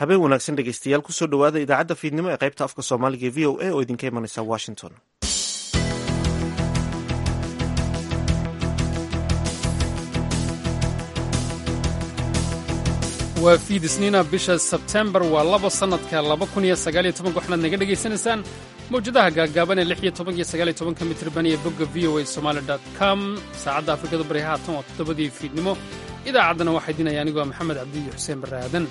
habeen wanaagsan dhegeystayaal kusoo dhowaada idaacadda fiidnimo ee qaybta afka soomaaliga e v o a oo idinka imanaysa washington waa fiid isniina bisha sebtembar waa labo sannadka laba kun iyo sagaaliyo tobanka waxaad naga dhegaysanaysaan mawjadaha gaagaaban ee lix iyo tobanka iyo sagaaliyo tobanka mitirban iyo bogga v o a somaali dot com saacadda afrikada bari haatan waa toddobadii fiidnimo idaacaddana waxaa idinaya anigoo ah maxamed cabdiyo xuseen barre aadan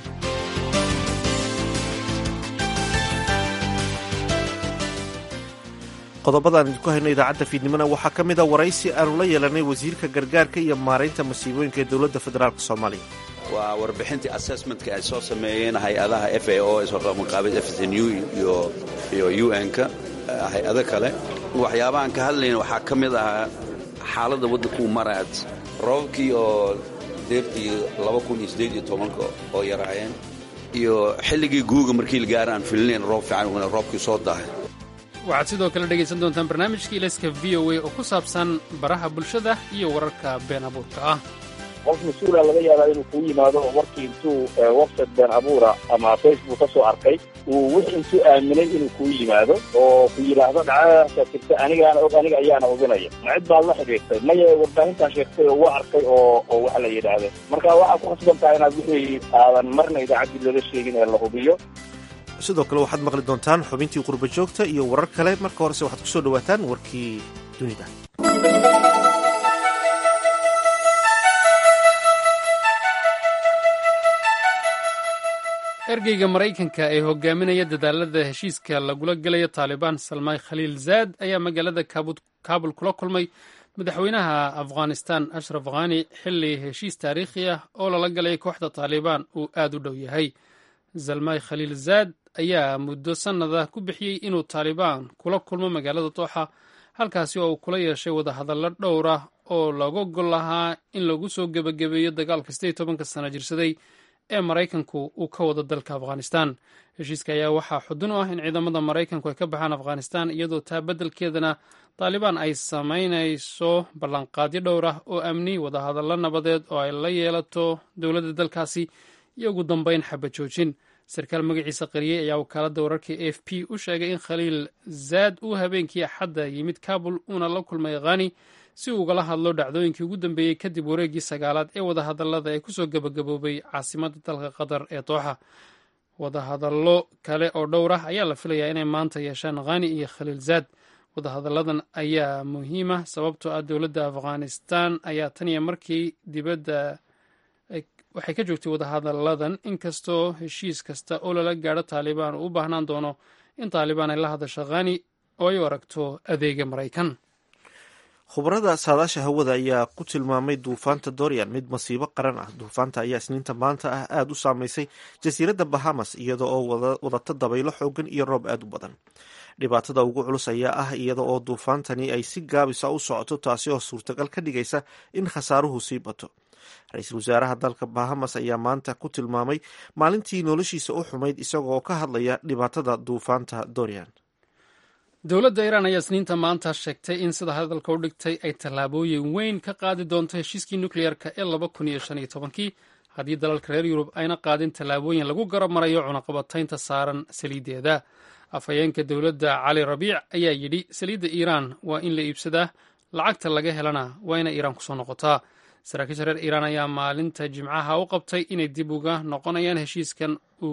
qodobadaan idinku hayno idaacadda fiidnimona waxaa ka mid a waraysi aanu la yeelanay wasiirka gargaarka iyo maaraynta masiibooyinka ee dowladda federaalk soomaaliya waa warbixintii assessmentka ay soo sameeyeen hay-adaha f a o isqaabid fsnu iyo u n-ka hay-ado kale waxyaabahaan ka hadlayna waxaa ka mid ahaa xaaladda waddankuu maraad roobabkii oo deertii oo yaraayeen iyo xilligii guuga markii la gaara aan filinayn roob fiican roobkii soo dahay waxaad sidoo kale dhegaysan doontaan barnaamijka ilayska v o a oo ku saabsan baraha bulshada iyo wararka been abuurka ah qof mas-uula laga yaabaa inuu kuu yimaado oo markii intuu website been abuura ama facebook ka soo arkay uu wix intuu aaminay inuu kuu yimaado oo ku yidhaahdo dhacdadaasa jirta anigaana og aniga ayaana oganaya ma cid baad la xidhiirtay maya warbaahintaa sheegtay oo waa arkay oo oo waxa la yidhaahda marka waxaad ku khasban tahay inaad wixii aadan marna idaacaddii loola sheegin ee la hubiyo sidoo kale waxaad maqli doontaan xubintii qurba joogta iyo warar kale marka horese waxaad ku soo dhowaataan warkii dunida ergeyga maraykanka ee hogaaminaya dadaalada heshiiska lagula gelayo taalibaan salmaay khaliil zaad ayaa magaalada kaabul kula kulmay madaxweynaha afghanistan ashraf khani xili heshiis taariikhi ah oo lala galay kooxda taalibaan uu aad u dhow yahay salmaay khaliil zaad ayaa muddo sannada ku bixiyey inuu taalibaan kula kulmo magaalada dooxa halkaasi oo uu kula yeeshay wadahadallo dhowr ah oo looga gol lahaa in lagu soo gebagabeeyo dagaalka siddeed tobanka sano jirsaday ee maraykanku uu ka wado dalka afghanistan heshiiska ayaa waxaa xudun u ah in ciidamada maraykanku ay ka baxaan afghanistan iyadoo taa beddelkeedana taalibaan ay samaynayso ballanqaadyo dhowr ah oo amni wadahadallo nabadeed oo ay la yeelato dowladda dalkaasi iyo ugu dambeyn xaba joojin sarkaal magaciisa qariyey ayaa wakaaladda wararka a f p u sheegay in khaliil zaad uu habeenkii axadda yimid kabul uuna la kulmay khani si uu ugala hadlo dhacdooyinkii ugu dambeeyey kadib wareeggii sagaalaad ee wadahadallada ee kusoo gebagaboobay caasimadda dalka qatar ee dooxa wadahadallo kale oo dhowr ah ayaa la filayaa inay maanta yeeshaan khani iyo khaliil zaad wadahadalladan ayaa muhiima sababtoo ah dowladda afghanistan ayaa tan iyo markii dibadda waxay ka joogtay wadahadalladan inkastoo heshiis kasta oo lala gaadho taalibaan uu u baahnaan doono in taalibaan ay la hadasho khani oo ay u aragto adeega maraykan khubarada saadaasha hawada ayaa ku tilmaamay duufaanta dorian mid masiibo qaran ah duufaanta ayaa isniinta maanta ah aada u saameysay jasiiradda bahamas iyada oo wadata dabaylo xoogan iyo roob aada u badan dhibaatada ugu culus ayaa ah iyada oo duufaantani ay si gaabisa u socoto taasi oo suurtagal ka dhigaysa in khasaaruhu sii bato ra-iisul wasaaraha dalka bahamas ayaa maanta ku tilmaamay maalintii noloshiisa u xumayd isagoo ka hadlaya dhibaatada duufaanta dorian dowladda iiraan ayaa isniinta maanta sheegtay in sida hadalka u dhigtay ay tallaabooyin weyn ka qaadi doonto heshiiskii nukliyeerka ee laba kun iyo shan iyo tobankii haddii dalalka reer yurub ayna qaadin tallaabooyin lagu garab marayo cunaqabataynta saaran saliiddeeda afhayeenka dowladda cali rabiic ayaa yidhi saliidda iiraan waa in la iibsadaa lacagta laga helana waa inay iiraan kusoo noqotaa saraakiisha reer iiraan ayaa maalinta jimcaha u qabtay inay dib uga noqonayaan heshiiskan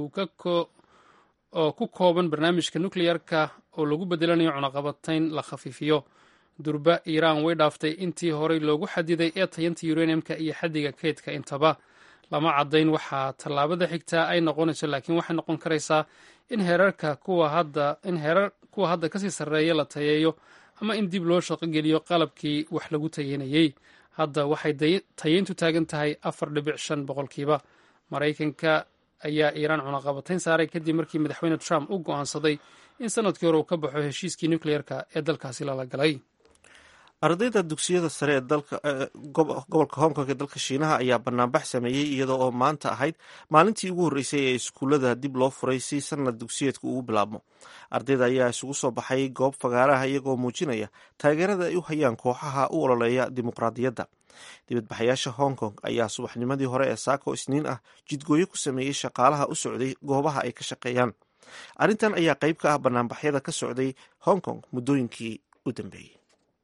oo ku kooban barnaamijka nukleyerka oo lagu bedelanayo cunaqabatayn la khafiifiyo durba iiraan way dhaaftay intii horey loogu xadiday ee tayanta uraniumka iyo xaddiga keydka intaba lama caddayn waxaa tallaabada xigtaa ay noqonayso laakiin waxay noqon karaysaa in heerarka kuwa hadda in heerar kuwa hadda kasii sarreeya la tayeeyo ama in dib loo shaqogeliyo qalabkii wax lagu tayeynayey hadda waxay tayeyntu taagan tahay afar dhibic shan boqolkiiba maraykanka ayaa iiraan cunaqabatayn saaray kadib markii madaxweyne trump u go'aansaday in sanadkii hore uu ka baxo heshiiskii nukleyerka ee dalkaasi lala galay ardayda dugsiyada sare ee dalka gobolka hong kong ee dalka shiinaha ayaa banaanbax sameeyey iyadoo oo maanta ahayd maalintii ugu horreysay ee iskuullada dib loo furay si sanad dugsiyeedku ugu bilaabmo ardayda ayaa isugu soo baxay goob fagaaraha iyagoo muujinaya taageerada ay u hayaan kooxaha u ololeeya dimuqraadiyadda dibadbaxayaasha hong kong ayaa subaxnimadii hore ee saako isniin ah jidgooyo ku sameeyey shaqaalaha u socday goobaha ay ka shaqeeyaan arrintan ayaa qayb ka ah banaanbaxyada ka socday hong kong muddooyinkii u dambeeyey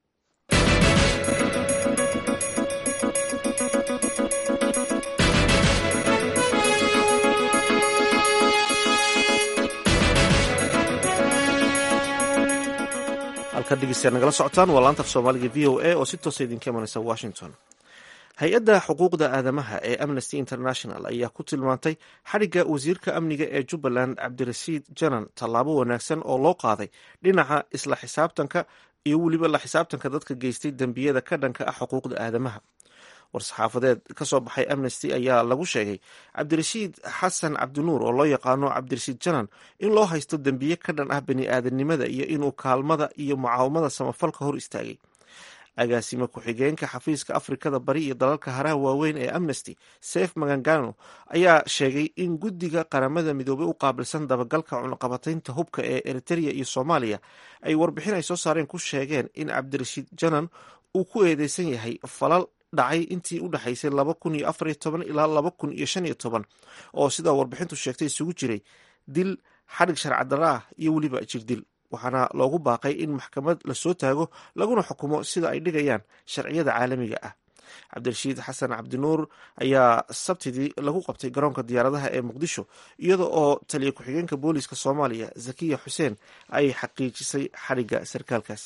halkaad dhegeystayaal nagala socotaan waa laanta af soomaaliga v o a oo si toosa idinka imanaysa washington hay-adda xuquuqda aadamaha ee amnesty international ayaa ku tilmaantay xadhigga wasiirka amniga ee jubbaland cabdirasiid janan tallaabo wanaagsan oo loo qaaday dhinaca isla xisaabtanka iyo weliba la xisaabtanka dadka geystay dembiyada ka dhanka ah xuquuqda aadamaha war-saxaafadeed ka soo baxay amnesty ayaa lagu sheegay cabdirashiid xasan cabdinuur oo loo yaqaano cabdirashiid janan in loo haysto dembiye ka dhan ah bani aadanimada iyo inuu kaalmada iyo mucaawamada samafalka hor istaagay agaasime ku-xigeenka xafiiska afrikada bari iyo dalalka haraha waaweyn ee amnesty sef magangano ayaa sheegay in guddiga qaramada midoobey u qaabilsan dabagalka cunaqabataynta hubka ee eritrea iyo soomaaliya ay warbixin ay soo saareen ku sheegeen in cabdirashiid janan uu ku eedeysan yahay falal dhacay intii u dhexaysay laba kun iyo afar iyo toban ilaa laba kun iyo shan iyo toban oo sidaa warbixintu sheegtay isugu jiray dil xadhig sharcadara ah iyo weliba jirdil waxaana loogu baaqay in maxkamad lasoo taago laguna xukumo sida ay dhigayaan sharciyada caalamiga ah cabdirashiid xasan cabdinuur ayaa sabtidii lagu qabtay garoonka diyaaradaha ee muqdisho iyada oo taliya ku-xigeenka booliiska soomaaliya zakiya xuseen ay xaqiijisay xadhigga sarkaalkaas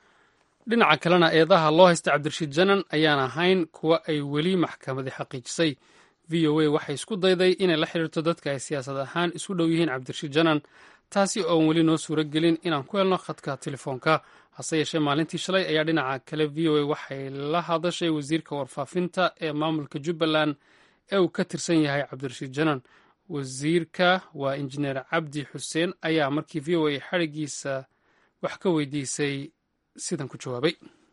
dhinaca kalena eedaha loo haysta cabdirashiid janan ayaan ahayn kuwa ay weli maxkamadi xaqiijisay v o a waxay isku dayday inay la xiriirto dadka ay siyaasad ahaan isu dhow yihiin cabdirashiid janan taasi oon weli noo suuro gelin inaan ku helno khadka telefoonka hase yeeshee maalintii shalay ayaa dhinaca kale v o a waxay la hadashay wasiirka warfaafinta ee maamulka jubbaland ee uu ka tirsan yahay cabdirashiid janan wasiirka waa injineer cabdi xuseen ayaa markii v o a xadhigiisa wax ka weydiisay sidan ku jawaabay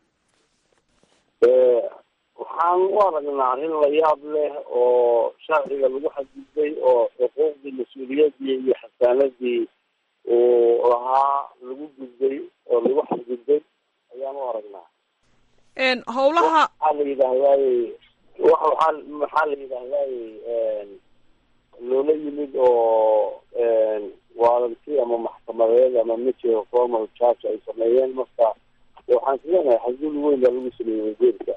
waxaan u aragnaa arrin la yaab leh oo sharciga lagu xadgudbay oo xuquuqdii mas-uuliyadii iyo xasaanadii uu lahaa lagu gudbay oo lagu xadgudbay ayaan u aragnaa howlaha waxaa la yidhahdaaye waaa maxaa la yidhahdaaye loola yimid oo waaranti ama maxkamadeed ama miti formal charge ay sameeyeen marka waxaan islenahay xadgud weyn baa lagu sameeyey wasiirka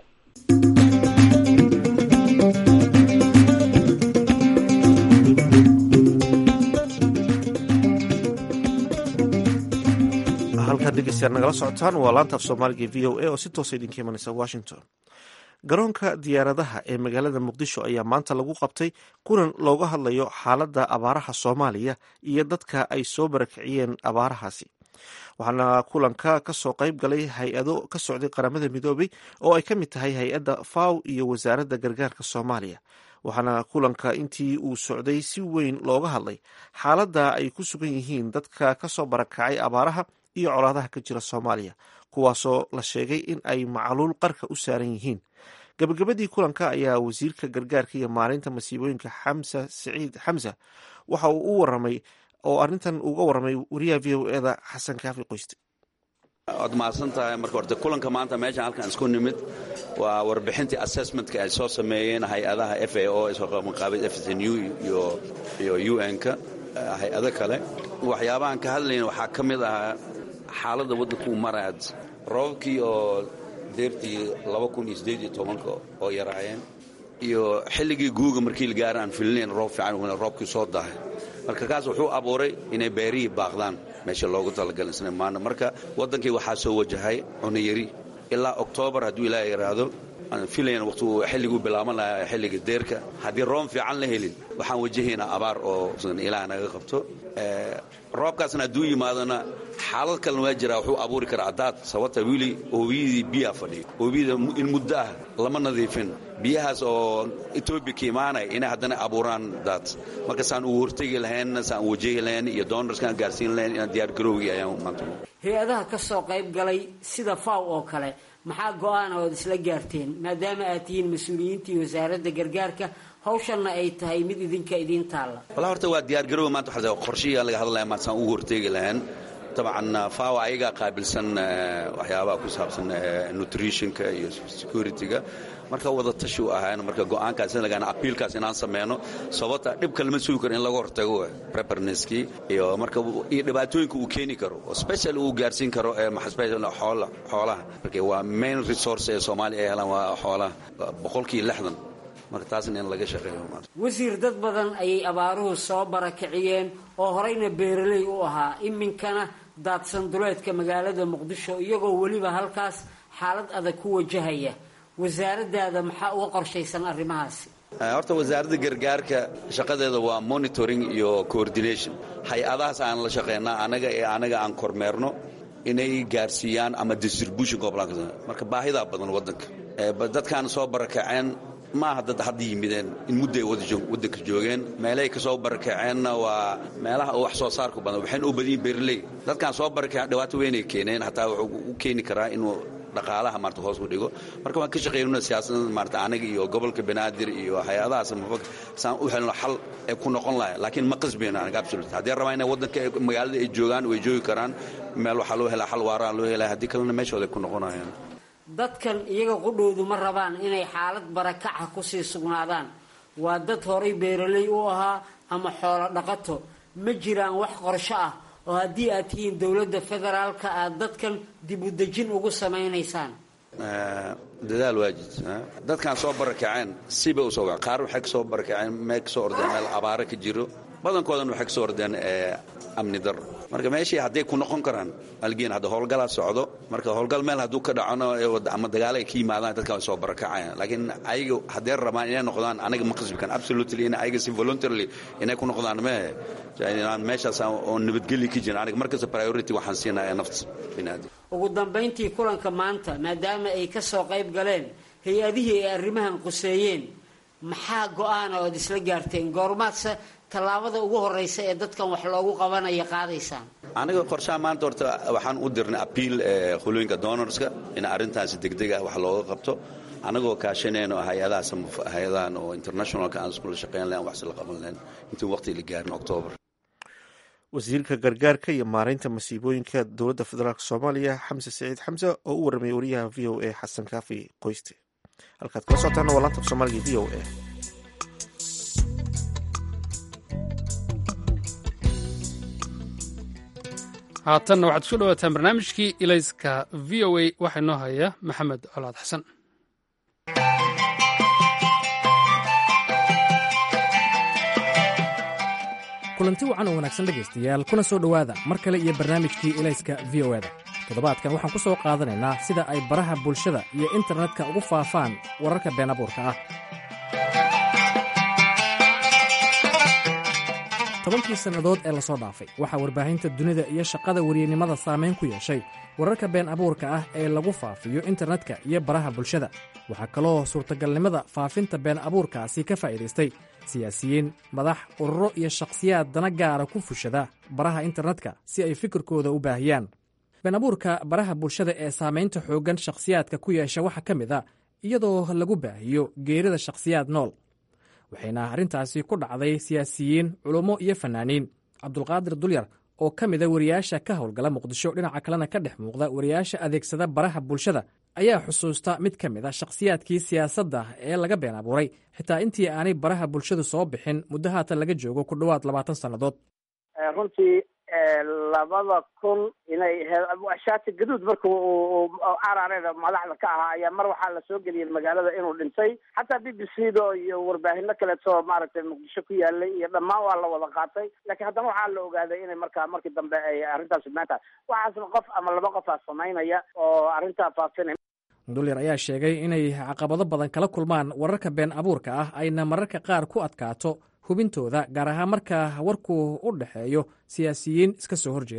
halkaad dhegeystayaal nagala socotaan waa laanta af soomaaliga v o a oo si toosa idinka imanaysa washington garoonka diyaaradaha ee magaalada muqdisho ayaa maanta lagu qabtay kulan looga hadlayo xaaladda abaaraha soomaaliya iyo dadka ay soo barakiciyeen abaarahaasi waxaana kulanka kasoo qayb galay hay-ado ka socday qaramada midoobay oo ay ka mid tahay hay-adda faw iyo wasaaradda gargaarka soomaaliya waxaana kulanka intii uu socday si weyn looga hadlay xaaladda ay ku sugan yihiin dadka kasoo barakacay abaaraha iyo colaadaha ka jira soomaaliya kuwaasoo la sheegay in ay macluul qarka u saaran yihiin gabagabadii kulanka ayaa wasiirka gargaarka iyo maalinta masiibooyinka xamsa siciid xamsa waxa uu u waramay oo arrintan uga waramay wariyaha v o eda xasan kaafi qoyste waad mahadsan tahay marka horte kulanka maanta meeshan halkan isku nimid waa warbixintii assessmentka ay soo sameeyeen hay-adaha f a o isqaabid fsnu iyo u n-ka hay-ado kale waxyaabahan ka hadlayna waxaa ka mid ahaa xaaladda waddankuu maraad roobabkii oo deertii oo yaraayeen iyo xilligii guuga markii la gaara aan filinayn roob fiican roobkii soo dahay marka kaas wuxuu abuuray inay beerihii baaqdaan meesha loogu talagalay isna maana marka waddankii waxaa soo wajahay cunayari ilaa oktoobar hadduu ilaaha yidhaahdo aan filayn waqtigu xilliguu bilaaban lahaa xilliga deerka haddii room fiican la helin waxaan wajahaynaa abaar oo ilaah naga qabto roobkaasna hadduu yimaadona xaalad kalena waa jiraa wuxuu abuuri karaa daad sababta wili hobiyadii biyaa fadhiyo hobiyada in muddo ah lama nadiifin biyahaas oo etoobiya ka imaanaya inay haddana abuuraan daad marka saan uu hortegi lahayn saan u wajahi lahayn iyo donorskaan gaarsiin lahayn inaan diyaar garowgii ayaan maanta hay-adaha ka soo qayb galay sida faw oo kale maxaa go-aan ood isla gaarteen maadaama aad tihiin mas-uuliyiintii wasaaradda gargaarka hawshanna ay tahay mid idinka idiin taalla walaa horta waa diyaar garowga maanta waxaa qorshiyaa laga hadlaya maanta saan ugu horteegi lahayn dabcan fawa ayagaa qaabilsan waxyaabaha ku saabsan nutritionka iyo securityga marka wada tashi u ahaan marka go'aankaas lagaan apiilkaas inaan sameyno sababta dhibka lama sugi karo in laga hortago preparneskii iyo marka iyo dhibaatooyinka uu keeni karo oo special uu gaarsiin karo xoola xoolaha marka waa main resource ee soomaaliya ay helaan waa xoolaha boqolkii lixdan marka taasna in laga shaqeeyo wasiir dad badan ayay abaaruhu soo barakiciyeen oo horeyna beeraley u ahaa iminkana daadsan duleedka magaalada muqdisho iyagoo weliba halkaas xaalad adag ku wajahaya wasaaradaada maxaa uga qorshaysan arrimahaasi horta wasaaradda gargaarka shaqadeeda waa monitoring iyo coordination hay-adahaas aan la shaqeynaa anaga ee anaga aan kormeerno inay gaarsiiyaan ama distribution marka baahidaa badan wadanka dadkaan soo barakaceen maaha dad hadda yimideen in mudday waddanka joogeen meelahay ka soo barakaceenna waa meelaha wax soo saarku badan waxayna u badiyin beerley dadkaan soo barakaceen dhibaato weynay keeneen hataa wuxuu u keeni karaa inuu dhaqaalaha maarta hoos u dhigo marka waan ka shaqeynuna siyaasadda maarta anaga iyo gobolka banaadir iyo hay-adahaas saan u helno xal ay ku noqon lahay laakiin ma qasbayno anaga absolute haddii rabaa inay waddanka magaalada ay joogaan way joogi karaan meel waxaa loo helaa xal waaraa loo helaa haddii kalena meeshooda ay ku noqonayaan dadkan iyaga qudhoodu ma rabaan inay xaalad barakaca kusii sugnaadaan waa dad horay beeraley u ahaa ama xoolo dhaqato ma jiraan wax qorsho ah oo haddii aad tihiin dowladda federaalka aad dadkan dib u dejin ugu samaynaysaan dadaal waajid dadkaan soo barakaceen siba usoo qaar waxay kasoo barakaceen meel kasoo ordeen meel abaaro ka jiro badankoodan waxay kasoo ordeen amni dar marka meeshii hadday ku noqon karaan algeen hadda howlgalaa socdo marka howlgal meel hadduu ka dhacona ama dagaalo ay ka yimaadaan dadkan way soo barakacayaan laakiin ayaga hadday rabaan inay noqdaan anaga ma qasbikan absolutely in ayaga si voluntarily inay ku noqdaan mehe inaan meeshaas oo nabadgelyi ka jirin aniga markasta priority waxaan siinaa ee nafta biniaadam ugu dambayntii kulanka maanta maadaama ay ka soo qayb galeen hay-adihii ay arrimahan quseeyeen maxaa go-aana ood isla gaarteen goormaadse tallaabada ugu horraysa ee dadkan wax loogu qabanaya qaadaysaan aniga qorshaha maanta horta waxaan u dirnay apiil qulooyinka donorska in arrintaasi degdeg ah wax looga qabto anagoo kaashanayno hay-adahaas hay-adahan oo internationalka aan iskula shaqeyn lahayn wax isla qaban lahayn intii waqti la gaarin octoobar wasiirka gargaarka iyo maareynta masiibooyinka dowladda federaalk soomaaliya xamse saciid xamse oo u warramay wariyaha v o a xasan kaafi qoyste halkaad kala socotaana waa laanta af soomaaliga v o a haatanna waxaad kusoo dhawaataan barnaamijkii ilayska v o a waxaa inoo haya maxamed colaad xasan kulanti wacan oo wanaagsan dhegaystayaal kuna soo dhowaada mar kale iyo barnaamijkii ilayska v o eda toddobaadkan waxaan ku soo qaadanaynaa sida ay baraha bulshada iyo internetka ugu faafaan wararka been abuurka ah tobankii sannadood ee lasoo dhaafay waxaa warbaahinta dunida iyo shaqada weriyanimada saamayn ku yeeshay wararka been abuurka ah ee lagu faafiyo internetka iyo baraha bulshada waxaa kaloo suurtagalnimada faafinta been abuurkaasi ka faa'iidaystay siyaasiyiin madax ururo iyo shakhsiyaad dana gaara ku fushada baraha internetka si ay fikirkooda u baahiyaan been abuurka baraha bulshada ee saamaynta xooggan shakhsiyaadka ku yeesha waxaa ka mid a iyadoo lagu baahiyo geerida shakhsiyaad nool waxayna arrintaasi ku dhacday siyaasiyiin culummo iyo fannaaniin cabdulqaadir dulyar oo ka mida wariyaasha ka howlgala muqdisho dhinaca kalena ka dhex muuqda wariyaasha adeegsada baraha bulshada ayaa xusuusta mid ka mid a shakhsiyaadkii siyaasadda ee laga been abuuray xitaa intii aanay baraha bulshadu soo bixin muddo haatan laga joogo ku dhowaad labaatan sannadood runtii labada kun inay shaati gaduud marka uu carareeda madaxda ka ahaa ayaa mar waxaa lasoo geliyay magaalada inuu dhintay xataa b b c do iyo warbaahino kaleeto maaragtay muqdisho ku yaalay iyo dhammaan waa la wada qaatay laakiin haddana waxaa la ogaaday inay markaa markii dambe ay arrintaas maanta waxaasna qof ama laba qofaa samaynaya oo arrintaa faafinay dulyar ayaa sheegay inay caqabado badan kala kulmaan wararka been abuurka ah ayna mararka qaar ku adkaato hubintooda gaar ahaan marka warku u dhexeeyo siyaasiyiin iska soo horjeeda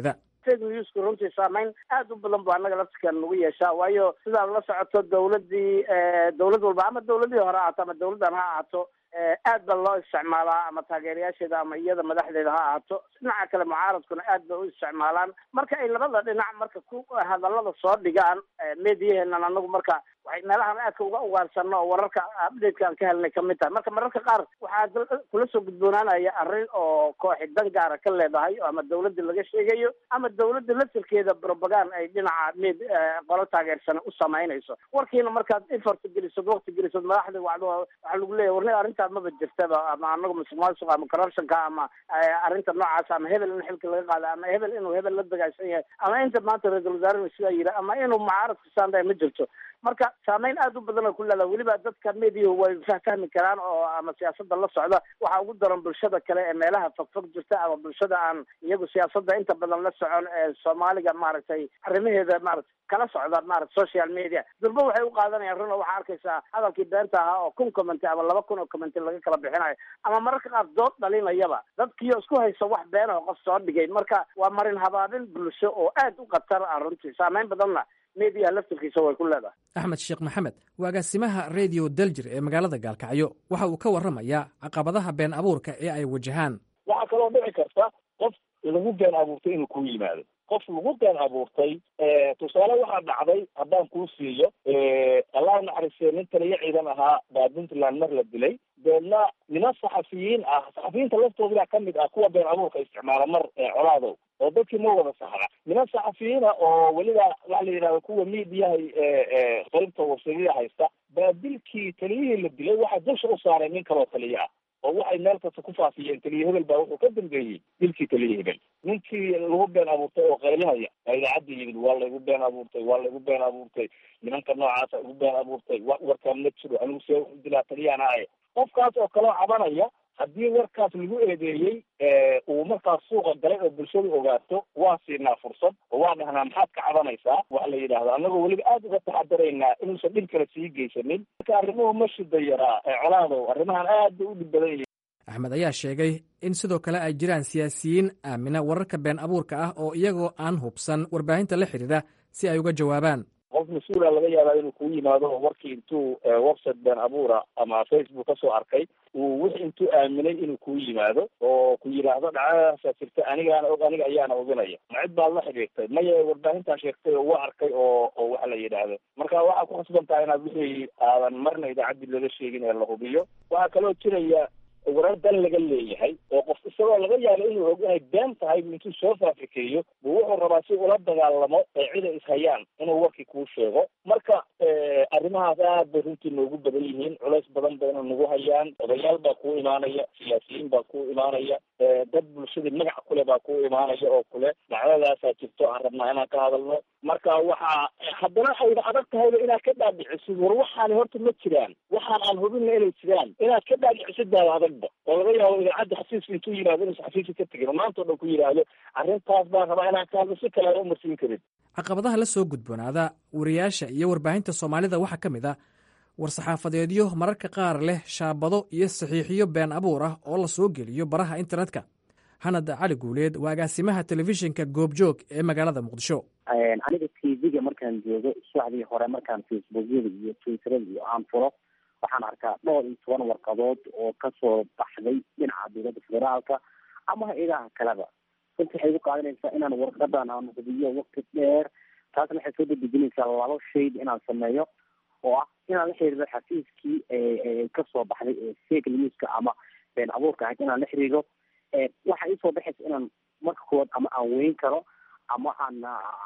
fake newsku runtii saameyn aad u badan bu annaga laftikan nagu yeeshaa waayo sidaad la socoto dawladdii dawlad walba ama dawladii hore ahaato ama dawladdan ha ahaato aad ba loo isticmaalaa ama taageerayaasheeda ama iyada madaxdeeda ha ahaato dhinaca kale mucaaradkuna aad bay u isticmaalaan marka ay labada dhinac marka ku hadallada soo dhigaan mediyaheena anagu marka waxay meelahan aadka uga ugaarsano oo wararka updateka aan ka helnay kamid tahay marka mararka qaar waxaa kula soo gudboonaanaya arrin oo kooxi dan gaara ka leedahay ama dawladda laga sheegayo ama dawladda laftirkeeda propagand ay dhinaca med qolo taageersan u samaynayso warkiina markaad effort gelisod wakti gelisod madaxda wacdo waxaa lagu leeyahy warni arrintaa maba jirtaba ama anagu musuqmaasuqa ama corruptionka ama arrinta noocaas ama hebel in xilka laga qaada ama hebel inuu hebel la dagaagsan yahay ama inta maanta ra-isul wasaarenu sidaa yidhi ama inuu mucaaradka saandaya ma jirto marka saameyn aad u badan oo ku leedaha weliba dadka mediyahu way fahfahmi karaan oo ama siyaasada la socda waxaa ugu daran bulshada kale ee meelaha fogfog jirta ama bulshada aan iyagu siyaasada inta badan la socon ee soomaaliga maaragtay arrimaheeda maarata kala socda maarata social media durba waxay u qaadanayaan run oo waxaa arkaysaa hadalkii beenta ahaa oo kun commenty ama laba kun oo commenty laga kala bixinayo ama mararka qaar dood dhalinayaba dadkiio isku haysa wax been oo qof soo dhigay marka waa marin habaabin bulsho oo aad u khatar ah runtii saameyn badanna mediyaha laftirkiisa way ku leedahay axmed sheekh maxamed waa agaasimaha radio daljir ee magaalada gaalkacyo waxa uu ka warramayaa caqabadaha been abuurka ee ay wajahaan waxaa kaloo dhici karta qof lagu been abuurtay inuu ku yimaado qof lagu been abuurtay tusaale waxaa dhacday haddaan kuu siiyo allah naxariistee nin taliyo ciidan ahaa baa puntland mar la dilay deedna niman saxafiyiin ah saxafiyiinta laftooda kamid ah kuwa been abuurka isticmaala mar colaadow oo dadkii ma wada saxda niman saxafiyiina oo weliba waxa la yidhahda kuwa miidiyaha qaybta websayada haysta baa dilkii taliyihii la dilay waxaa dusha u saaray nin kaloo taliyo ah oo waxay meel kasta ku faafiyeen taliye hebel baa wuxuu ka dambeeyey dilkii taliye hebel ninkii lagu been abuurtay oo qaylinaya baa idaacadda yimid waa laygu been abuurtay waa laygu been abuurtay nimanka noocaasa igu been abuurtay wa warkaan ma jiro anigu see u dilaa taliyahana ahe qofkaas oo kaloo cabanaya haddii warkaas lagu eedeeyey uu markaas suuqa galay oo bulshadu ogaato waa siinaa fursad oo waa dhahnaa maxaad ka cabanaysaa waxa la yidhahda annagoo weliba aada uga taxadaraynaa inuusan dhib kale sii geysanin marka arrimuhu ma shida yaraa colaadow arrimahan aad bay u dhib badan yihiin axmed ayaa sheegay in sidoo kale ay jiraan siyaasiyiin aamina wararka been abuurka ah oo iyagoo aan hubsan warbaahinta la xidhiidha si ay uga jawaabaan qof mas-uula laga yaabaa inuu kuu yimaado oo warkii intuu website been abuura ama facebook kasoo arkay uu wix intuu aaminay inuu kuu yimaado oo ku yidhaahdo dhacdadaasaa jirta anigaana og aniga ayaana oginaya ma cid baad la xidhiirtay maya warbaahintaa sheegtay oo waa arkay oo oo waxa la yidhaahdo marka waxaa ku khasban tahay inaad wixii aadan marna idaacaddii laga sheegin ee la hubiyo waxaa kaloo jiraya warar dan laga leeyahay oo qof isagoo laga yaabo inuu og inay been tahay intuu soo faafikeeyo buu wuxuu rabaa si ula dagaalamo ee cida ishayaan inuu warkii kuu sheego marka arrimahaas aad bay runtii noogu badan yihiin culays badan bayna nagu hayaan odayaal baa kuu imaanaya siyaasiyiin baa kuu imaanaya dad bulshadii magac kule baa kuu imaanaya oo kule dhacdadaasaa jirto aan rabnaa inaan ka hadalno marka waxaa haddana ayna adag tahayba inaad ka dhaadhicisid war waxaani horta ma jiraan waxaan aan hubinna inay jiraan inaad ka dhaadhicisid baaba adagba oo laga yaabo idaacadda xafiiska intuu yimaado inuusan xafiiska ka tegin oo maanta o dhan ku yidhaahdo arrintaas baan rabaa inaan ka hadlo si kale aan umarsiin karin caqabadaha la soo gudboonaada wariyaasha iyo warbaahinta soomaalida waxaa ka mid ah war-saxaafadeedyo mararka qaar leh shaabado iyo saxiixiyo been abuur ah oo la soo geliyo baraha internetka hanad cali guuleed waa agaasimaha telefishinka goobjoog ee magaalada muqdisho aniga t v-ga markaan joogo subaxdii hore markaan facebookyada iyo twitterada iyo aan furo waxaan arkaa dhowr iyo toban warqadood oo kasoo baxday dhinaca dowladda federaalka ama hay-adaha kaleba runti waxay igu qaadanaysaa inaan warqadan aan hubiyo wakti dheer taasna waxay soo dadejinaysaa laba shayd inaan sameeyo oo ah inaan la xiriiro xafiiskii kasoo baxday ee fake newska ama been abuurka ahayd inaan la xiriiro waxa isoo baxaysa inaan marka koowaad ama aan weyn karo ama aan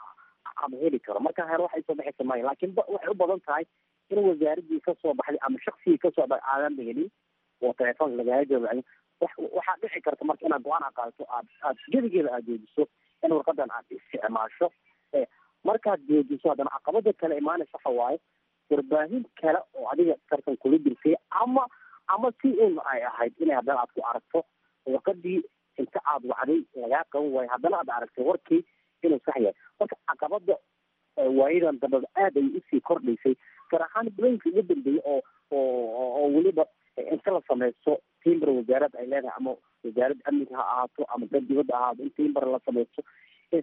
ama heli karo marka hore waxa isoo baxaysa maya laakiin waxay u badan tahay in wasaaradii kasoo baxday ama shaksigii kasoo baxay aadan helin oo telefoonka lagaaga jawaabay waxaa dhici karta marka inaad go-aan a qaadato aad aad gedigeeda aad joojiso in warqadan aad isticmaasho markaad joojiso haddana caqabada kale imaanaysa waxa waaye warbaahin kale oo adiga tartan kula jirtay ama ama si un ay ahayd inay haddana aad ku aragto warqadii inta aad wacday lagaa qaban waayo haddana aad aragtay warkii inuu sax yahay marka caqabada waayadan dambada aad ay usii kordhaysay gaar ahaan bulooyinka ugu dambeeyay oo oo oo weliba inta la sameysto timber wasaarad ay leedahay ama wasaaradda amniga ha ahaato ama dad dibadda ahaato in timber la sameysto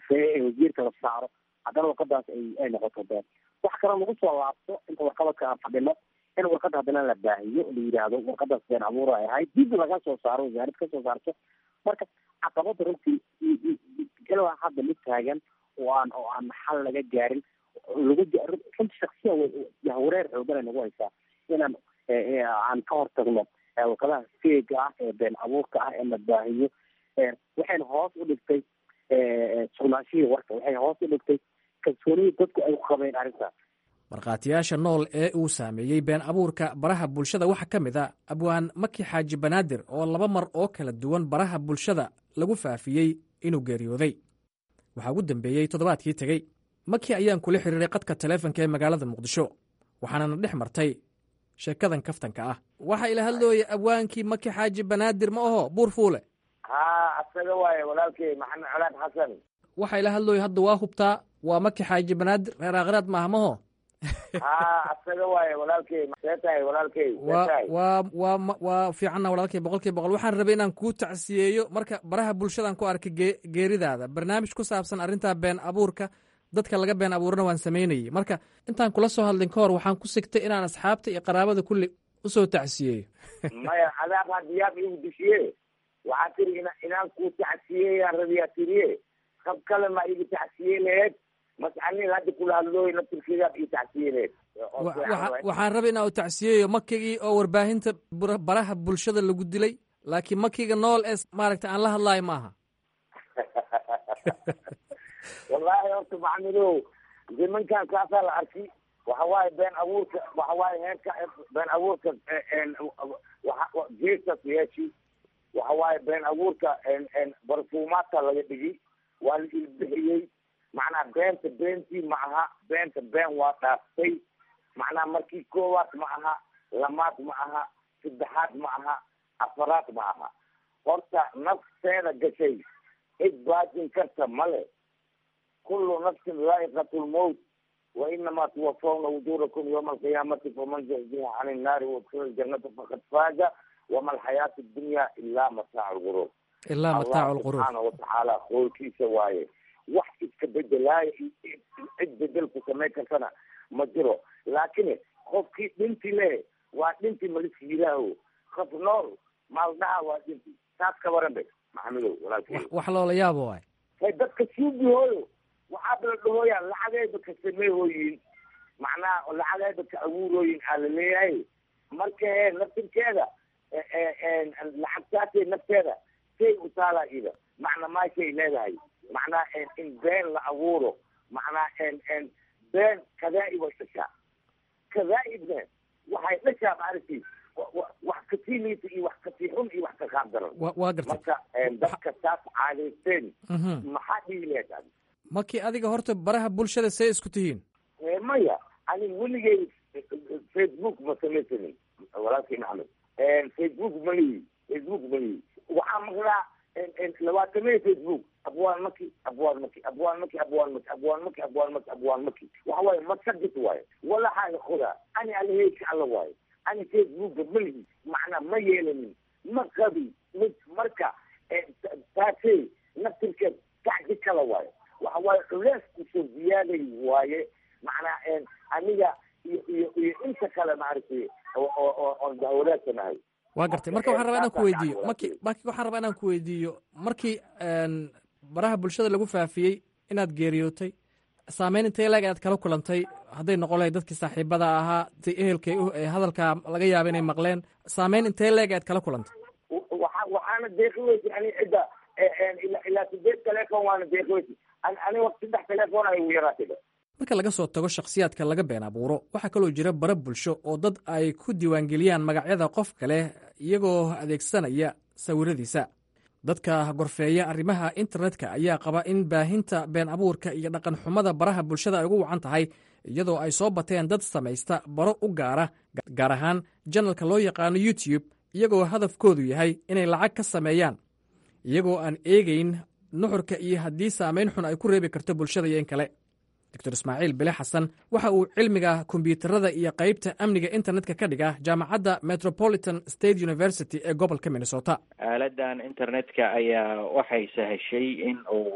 wasiirka la saaro haddana warqadaas ay ay noqoto been wax kale lagu soo laabto inta warqabadka aan fadhino in warqada haddana la baahiyo la yidhaahdo warqadaas been abuur ay ahayd dib laga soo saaro wasaarad ka soo saarto marka caqabada runtii ilaa hadda mid taagan oo aan oo aan xal laga gaarin lagu runtii shaksiya yahwareer xoogan ay nagu haysaa inaan aan ka hortagno warqadaha feega ah ee been abuurka ah ee la baahiyo waxayna hoos u dhigtay sugnaanshihii warka waxay hoos u dhigtay kalsoonihii dadku ay ku qabeen arrintaas markhaatiyaasha nool ee uu saameeyey been abuurka baraha bulshada waxaa ka mid a abwaan maki xaaji banaadir oo laba mar oo kala duwan baraha bulshada lagu faafiyey inuu geeriyooday waxaa ugu dambeeyey toddobaadkii tegey maki ayaan kula xiriiray qadka taleefonka ee magaalada muqdisho waxaanana dhex martay sheekadan kaftanka ah waxaa ila hadlooya abwaankii maki xaaji banaadir ma aho buur fuule ha asaga waaye walaalkey maxamed colaad xasan waxaa ila hadlooya hadda waa hubtaa waa maki xaaji banaadir reer aakhiraad maaha maho ha asaga waaye walaalkey see tahay walaalkey wa waa waa waa fiicanna walaalkey boqol kiiba boqol waxaan rabay inaan kuu tacsiyeeyo marka baraha bulshadaan ku arkay gee geeridaada barnaamij ku saabsan arrintaa been abuurka dadka laga been abuurna waan samaynayey marka intaan kula soo hadlin ka hor waxaan ku sigtay inaan asxaabta iyo qaraabada kulli usoo tacsiyeeyo maya adaab hadiyaab igu dishiye waxaa tiri ina inaan kuu tacsiyeyaan rabiyaa tiriye qab kale ma igu tacsiye laheed mascanin hadda kula hadlooy naftirkeedaad ii tacsiye laheed waxaan rabay inaan u tacsiyeeyo makigii oo warbaahinta baraha bulshada lagu dilay laakiin makiga nool ee maaragta aan la hadlaayo ma aha wallaahi horta maxamedow nimankan kaasaa la arki waxa waaye been abuurka waxa waaye heerka been abuurka geestas yeeshi waxa waaye been abuurka barfuumaadka laga dhigi waa la ilbixiyey macnaha beenta beentii ma aha beenta been waa dhaaftay macnaha markii koowaad ma aha lamaad ma aha saddexaad ma aha afaraad ma aha horta nafteeda gashay cid baajin karta male kulu nafsin zaa'iqatu lmowt wa inamaa tuwafawna wujuurakum yawma alqiyaamati faman zuxziha can innaari waudkhila aljanata faqad faaza wama alxayaatu dunya ilaa mataacu lguruur ilaa mataacu lguruur subxaana watacaala qoolkiisa waaye wax iska bedelaayo cid bedelku samayn kartana ma jiro laakiin qofkii dhinti le waa dhinti maliska yiraaho qof nool maaldhaha waa dhinti taas ka waran be maxamedow walaalkey wax loola yaabo waay hay dadka suugihooyo waxaaba la dhahooyaa lacagayba ka sameehooyin macnaha lacagayba ka abuurooyin aa la leeyahay marka e naftirkeeda lacagtaasay nafteeda say u taalaa ida macna maashay leedahay macnaha in been la abuuro macnaha been kadaa-ib ay dhashaa kadaa-ibna waxay dhashaa maaragti wax kasii liita iyo wax kasii xun iyo wax ka qaab daran waa gartay marka dadka taas caadaysteen maxaa dhihi lahayd adi markii adiga horta baraha bulshada see isku tihiin maya ani weligay facebook ma samaysanin walaalkii maxamed facebook malihi facebook malihi waxaa maqlaa labaatamee facebook abwaan maki abwaan maki abwaan maki abwaan maki abwaan maki abwaan maki abwaan maki waxa waaye masagit waaye walaxaaga qodaa ani alaheyka alla waaye ani facebooka malihi macnaa ma yeelanin ma qabi mid marka taasey naftirkeed kacdi kala waaye waxa waaye culees kusoo ziyaaday waaye macnaa aniga iyo iyo iyo inta kale maaragtay oo oon dahwalaasanahay waa gartay marka waxaan rabaa inaan ku weydiiyo marki marki waxaan rabaa inaan ku weydiiyo markii baraha bulshada lagu faafiyey inaad geeriyootay saameyn intee leeg aad kala kulantay hadday noqon lahayd dadkii saaxiibada ahaa ti ehelkay hadalkaa laga yaaba inay maqleen saameyn intee leeg aad kala kulantay waa waxaana deeqi weysa ani cidda ilaa sideed telefon waana deeqi weysa ani waqti saddex telefon ay ugu yaraatay marka laga soo tago shakhsiyaadka laga been abuuro waxaa kaloo jira bara bulsho oo dad ay ku diiwaangeliyaan magacyada qof kale iyagoo adeegsanaya sawiradiisa dadka gorfeeya arrimaha internetka ayaa qaba in baahinta been abuurka iyo dhaqan xumada baraha bulshada ay ugu wacan tahay iyadoo ay soo bateen dad samaysta baro u gaara gaar ahaan janalka loo yaqaano youtube iyagoo hadafkoodu yahay inay lacag ka sameeyaan iyagoo aan eegeyn nuxurka iyo haddii saamayn xun ay ku reebi karto bulshada iyo in kale doctor ismaaciil bile xasan waxa uu cilmiga kombiyuutarada iyo qaybta amniga internetka ka dhiga jaamacadda metropolitan state university ee gobolka minnesota aaladan internetka ayaa waxay sahashay in uu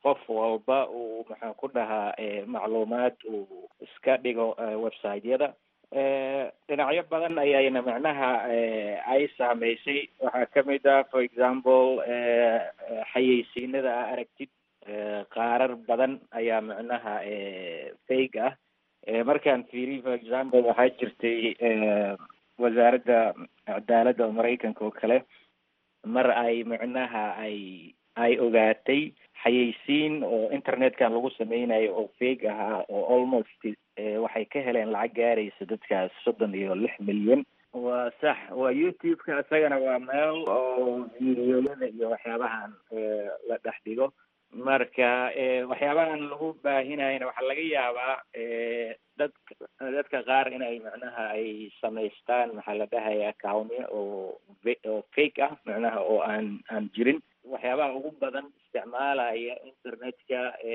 qof walba uu maxaan ku dhahaa macluumaad uu iska dhigo website-yada dhinacyo badan ayayna macnaha ay saameysay waxaa kamid ah for example xayeysiinada a aragtid qaarar badan ayaa macnaha fake ah markaan fiiriy for example waxaa jirtay wasaaradda cadaaladda oo maraykanka oo kale mar ay macnaha ay ay ogaatay xayeysiin oo internetkan lagu sameynayo oo fake ahaa oo almost waxay ka heleen lacag gaaraysa dadkaas soddon iyo lix milyan waa sax waa youtube-ka isagana waa meel oo videoyada iyo waxyaabahan la dhex dhigo marka waxyaabahan lagu baahinayna waxaa laga yaabaa dad dadka qaar inay macnaha ay samaystaan maxaa la dhahaya accounnya oo oo fake ah macnaha oo aan aan jirin waxyaabaha ugu badan isticmaalaya internetka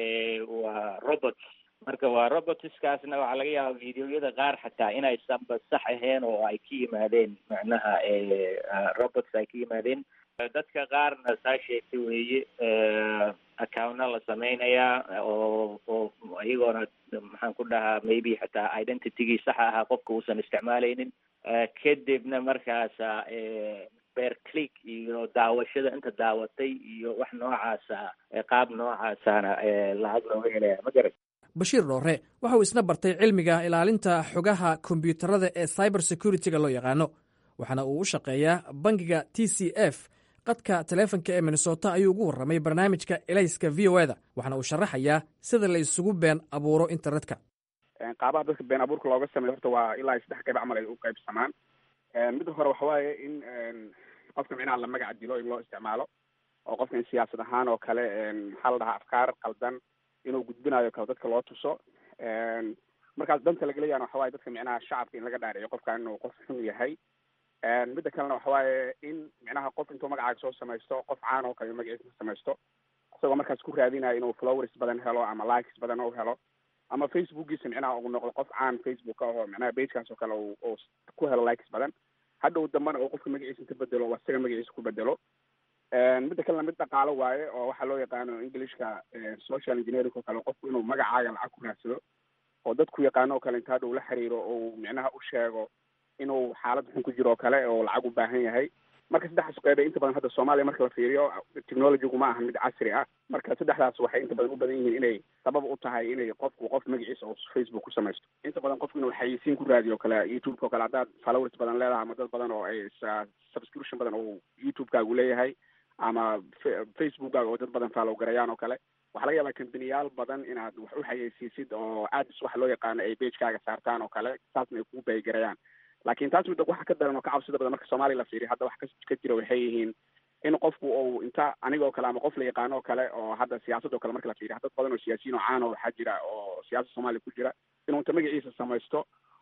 waa robots marka waa robotskaasna waxaa laga yaabaa videoyada qaar xataa inaysanba sax ahayn oo ay ka yimaadeen macnaha robots ay ka yimaadeen dadka qaarna saa sheegtay weeye accountna la sameynayaa oo oo iyagoona maxaan ku dhahaa maybe xataa identitygii saxa ahaa qofka uusan isticmaaleynin kadibna markaasa beer click iyo daawashada inta daawatay iyo wax noocaasa qaab noocaasana lacag looga helaya ma garat bashiir dhoore waxa uu isna bartay cilmiga ilaalinta xogaha kombiyuutarada ee cyber security-ga loo yaqaano waxaana uu u shaqeeyaa bangiga t c f qadka taleefonka ee minnesota ayuu ugu warramay barnaamijka elayska v o eda waxaana uu sharaxayaa sida la isugu been abuuro internetka qaabaha dadka been abuurka looga sameeyo horta waa ilaa saddex qayb camal ay u qaybsamaan midda hore waxa waaye in qofka micnaha la magaca dilo in loo isticmaalo oo qofka in siyaasad ahaan oo kale maxaa la dhahaa afkaar qaldan inuu gudbinayo kale dadka loo tuso markaas danta lagaleyaana waxa waye dadka micnaha shacabka in laga dhaariyo qofkan inuu qof xun yahay midda kalena waxa waaye in micnaha qof intuu magacaaga soo samaysto qof caan oo kale magaciisa samaysto isagoo markaas ku raadinayo inuu flowers badan helo ama likes badan u helo ama facebookiisa micnaha uu noqdo qof caan facebook oo micnaha bagekaas oo kale uu ku helo likes badan hadhow dambana uu qofka magaciisa inta bedelo oo isaga magaciisa ku bedelo midda kalena mid dhaqaalo waaye oo waxaa loo yaqaano englishka social engineering oo kale qofku inuu magacaaga lacag ku raadsado oo dadku yaqaano oo kale inta hadhow la xiriiro oo micnaha u sheego inuu xaalad xun ku jiro oo kale oo lacag u baahan yahay marka saddexdaas qeybe inta badan hadda soomaaliya marka la fiiriyo technologygu ma aha mid casri ah marka saddexdaas waxay inta badan u badan yihiin inay sabab u tahay inay qofku qof magaciisa oo facebook ku samaysto inta badan qofku inuu xayeysiin ku raadiyo o kale youtube-ka o kale haddaad followers badan leedahay ama dad badan oo ay subscription badan oo youtube-kaagu leeyahay ama facebookkaaga oo dad badan follow garayaan oo kale waxaa laga yaabaa kambaniyaal badan inaad wax u xayeysiisid oo ads waxa loo yaqaano ay bagekaaga saartaan oo kale saasna ay kugu baygarayaan laakiin taas midda waxa ka daran oo ka cabsida badan marka soomaaliya la fiiriyo hadda wax ka jira waxay yihiin in qofku uu inta anigoo kale ama qof la yaqaano oo kale oo hadda siyaasad oo kale marka la fiiriyo dad badan oo siyaasiyiin oo caan oo waxaa jira oo siyaasada soomaaliya ku jira inuu inta magaciisa samaysto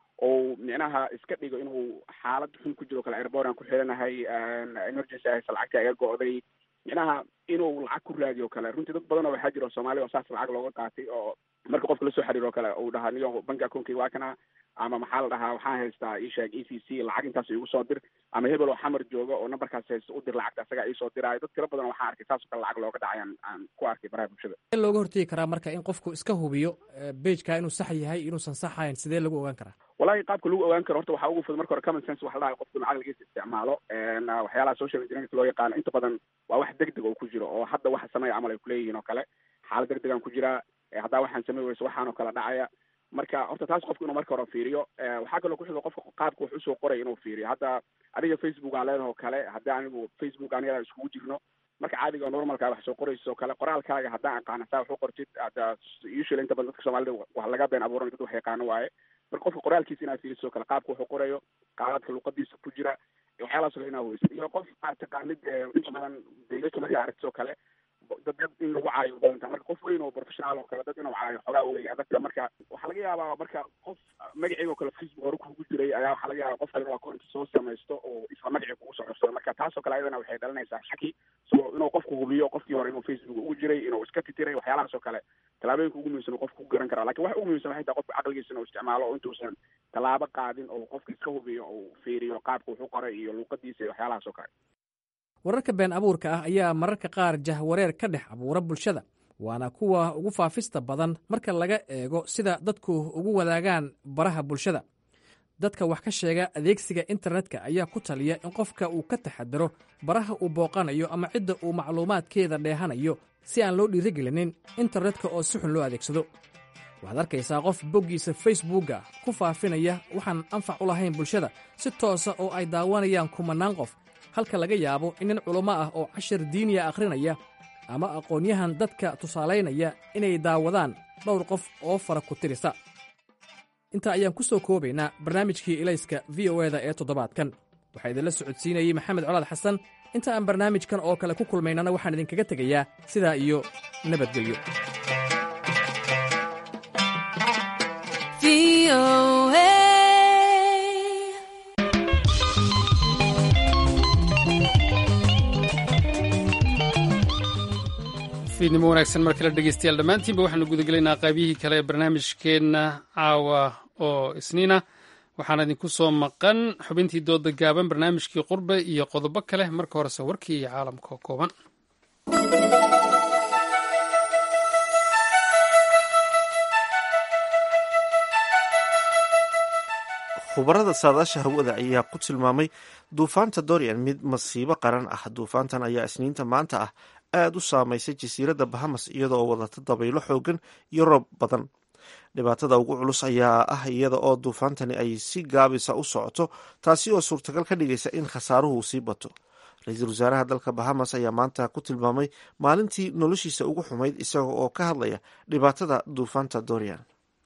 ou micnaha iska dhigo inuu xaalad xun ku jiro kale airbordan ku xiranahay emergency ahaysa lacagta iga go'day micnaha inuu lacag ku raadiyo kale runtii dad badan oo waxaa jira oo soomaaliya oo saas lacag looga qaatay oo marka qofka lasoo xiriiro kale uu dhahaa niyo banki accountkiga waa kana ama maxaa la dhahaa waxaan haystaa isheeg e c c lacag intaas igu soo dir ama hebel oo xamar jooga oo numberkaas haysta u dir lacagta asagaa iisoo diraayo dad tiro badan waxaan arkay saasoo kale lacag looga dhacay aan aan ku arkay baraha bulshada sidee looga hortegi karaa marka in qofku iska hubiyo bageka inuu sax yahay inuusan sax ahayn sidee lagu ogaan karaa wallahi qaabka lagu ogaan karo horta waxaa ugu fudud marka hore common sense waxa la dhahay qofku inuu caqligiisa isticmaalo waxyaalaha social engineering loo yaqaano inta badan waa wax degdeg oo ku jiro oo hadda waxa sameeya camal ay kuleeyihiin oo kale xaalad degdegaan ku jiraa haddaa waxaan samey weyso waxaan oo kale dhacaya marka horta taas qofku inuu marka hore fiiriyo waxaa kaloo kuxigo qofka qaabka wax usoo qoray inuu fiiriyo hadda adiga facebook aan leedahay oo kale haddii anigu facebook aniga iskugu jirno marka caadiga normalka wax soo qorayso oo kale qoraalkaaga haddaan aqaana saa wax u qortid hadda usually inta badan dadka soomaalida wax laga been abuuran dad wax yaqaano waaye marka qofka qoraalkiisa inaad fiiriso kale qaabka wax u qorayo qaabadka luqadiisa ku jira waxyaalahaas kale inaad weysid iyo qof aad taqaanid inta badan deegaanka markaa aragtid oo kale dad dad in lagu caayo badanta marka qof weyn oo professional oo kale dad inuu caayo xogaa wey adagta marka waxaa laga yaabaa marka qof magaciga oo kale facebook hore kugu jiray ayaa waxaa laga yaabaa qof kale waa korinta soo samaysto oo isla magacii kugu soo codsado marka taas oo kale ayadana waxay dhalinaysaa shaki so inuu qofku hubiyo qofkii hore inuu facebook ugu jiray inuu iska titiray waxyaalahaas oo kale tallaabooyinka ugu muhiimsan qofku ku garan karaa lakin waxa ugu muhiimsan waxay tahay qofka caqligiisa inuu isticmaalo oo intuusan tallaabo qaadin oo qofka iska hubiyo oo fiiriyo qaabka wuxu qoray iyo luuqadiisa iyo waxyaalahaas oo kale wararka been abuurka ah ayaa mararka qaar jahwareer ka dhex abuura bulshada waana kuwa ugu faafista badan marka laga eego sida dadku ugu wadaagaan baraha bulshada dadka wax ka sheega adeegsiga internetka ayaa ku taliya in qofka uu ka taxadaro baraha uu booqanayo ama cidda uu macluumaadkeeda dheehanayo si aan loo dhiirigelinin internetka oo si xun loo adeegsado waxaad arkaysaa qof boggiisa facebookga ku faafinaya waxaan anfac u lahayn bulshada si toosa oo ay daawanayaan kumannaan qof halka laga yaabo in nin culummo ah oo cashar diiniya akhrinaya ama aqoonyahan dadka tusaalaynaya inay daawadaan dhowr qof oo fara ku tirisa intaa ayaan ku soo koobaynaa barnaamijkii ilayska v o eda ee toddobaadkan waxaa idinla socodsiinayey maxamed colaad xasan inta aan barnaamijkan oo kale ku kulmaynana waxaan idinkaga tegayaa sidaa iyo nabadgelyo fiidnimo wanaagsan mar kale dhegeystayaal dhammaantiinba waxaanu gudagelaynaa qaybihii kale ee barnaamijkeenna caawa oo isniina waxaana idinku soo maqan xubintii dooda gaaban barnaamijkii qurbe iyo qodobo kale marka horese warkii iyo caalamka oo kooban khubarada saadaasha hawada ayaa ku tilmaamay duufaanta dorian mid masiibo qaran ah duufaantan ayaa isniinta maanta ah aada u saameysay jasiiradda bahamas iyada oo wadata dabaylo xoogan iyo roob badan dhibaatada ugu culus ayaa ah iyada oo duufaantani ay si gaabisa u socoto taasi oo suurtagal ka dhigaysa in khasaaruhu sii bato ra-iisul wasaaraha dalka bahamas ayaa maanta ku tilmaamay maalintii noloshiisa ugu xumayd isaga oo ka hadlaya dhibaatada duufaanta dorian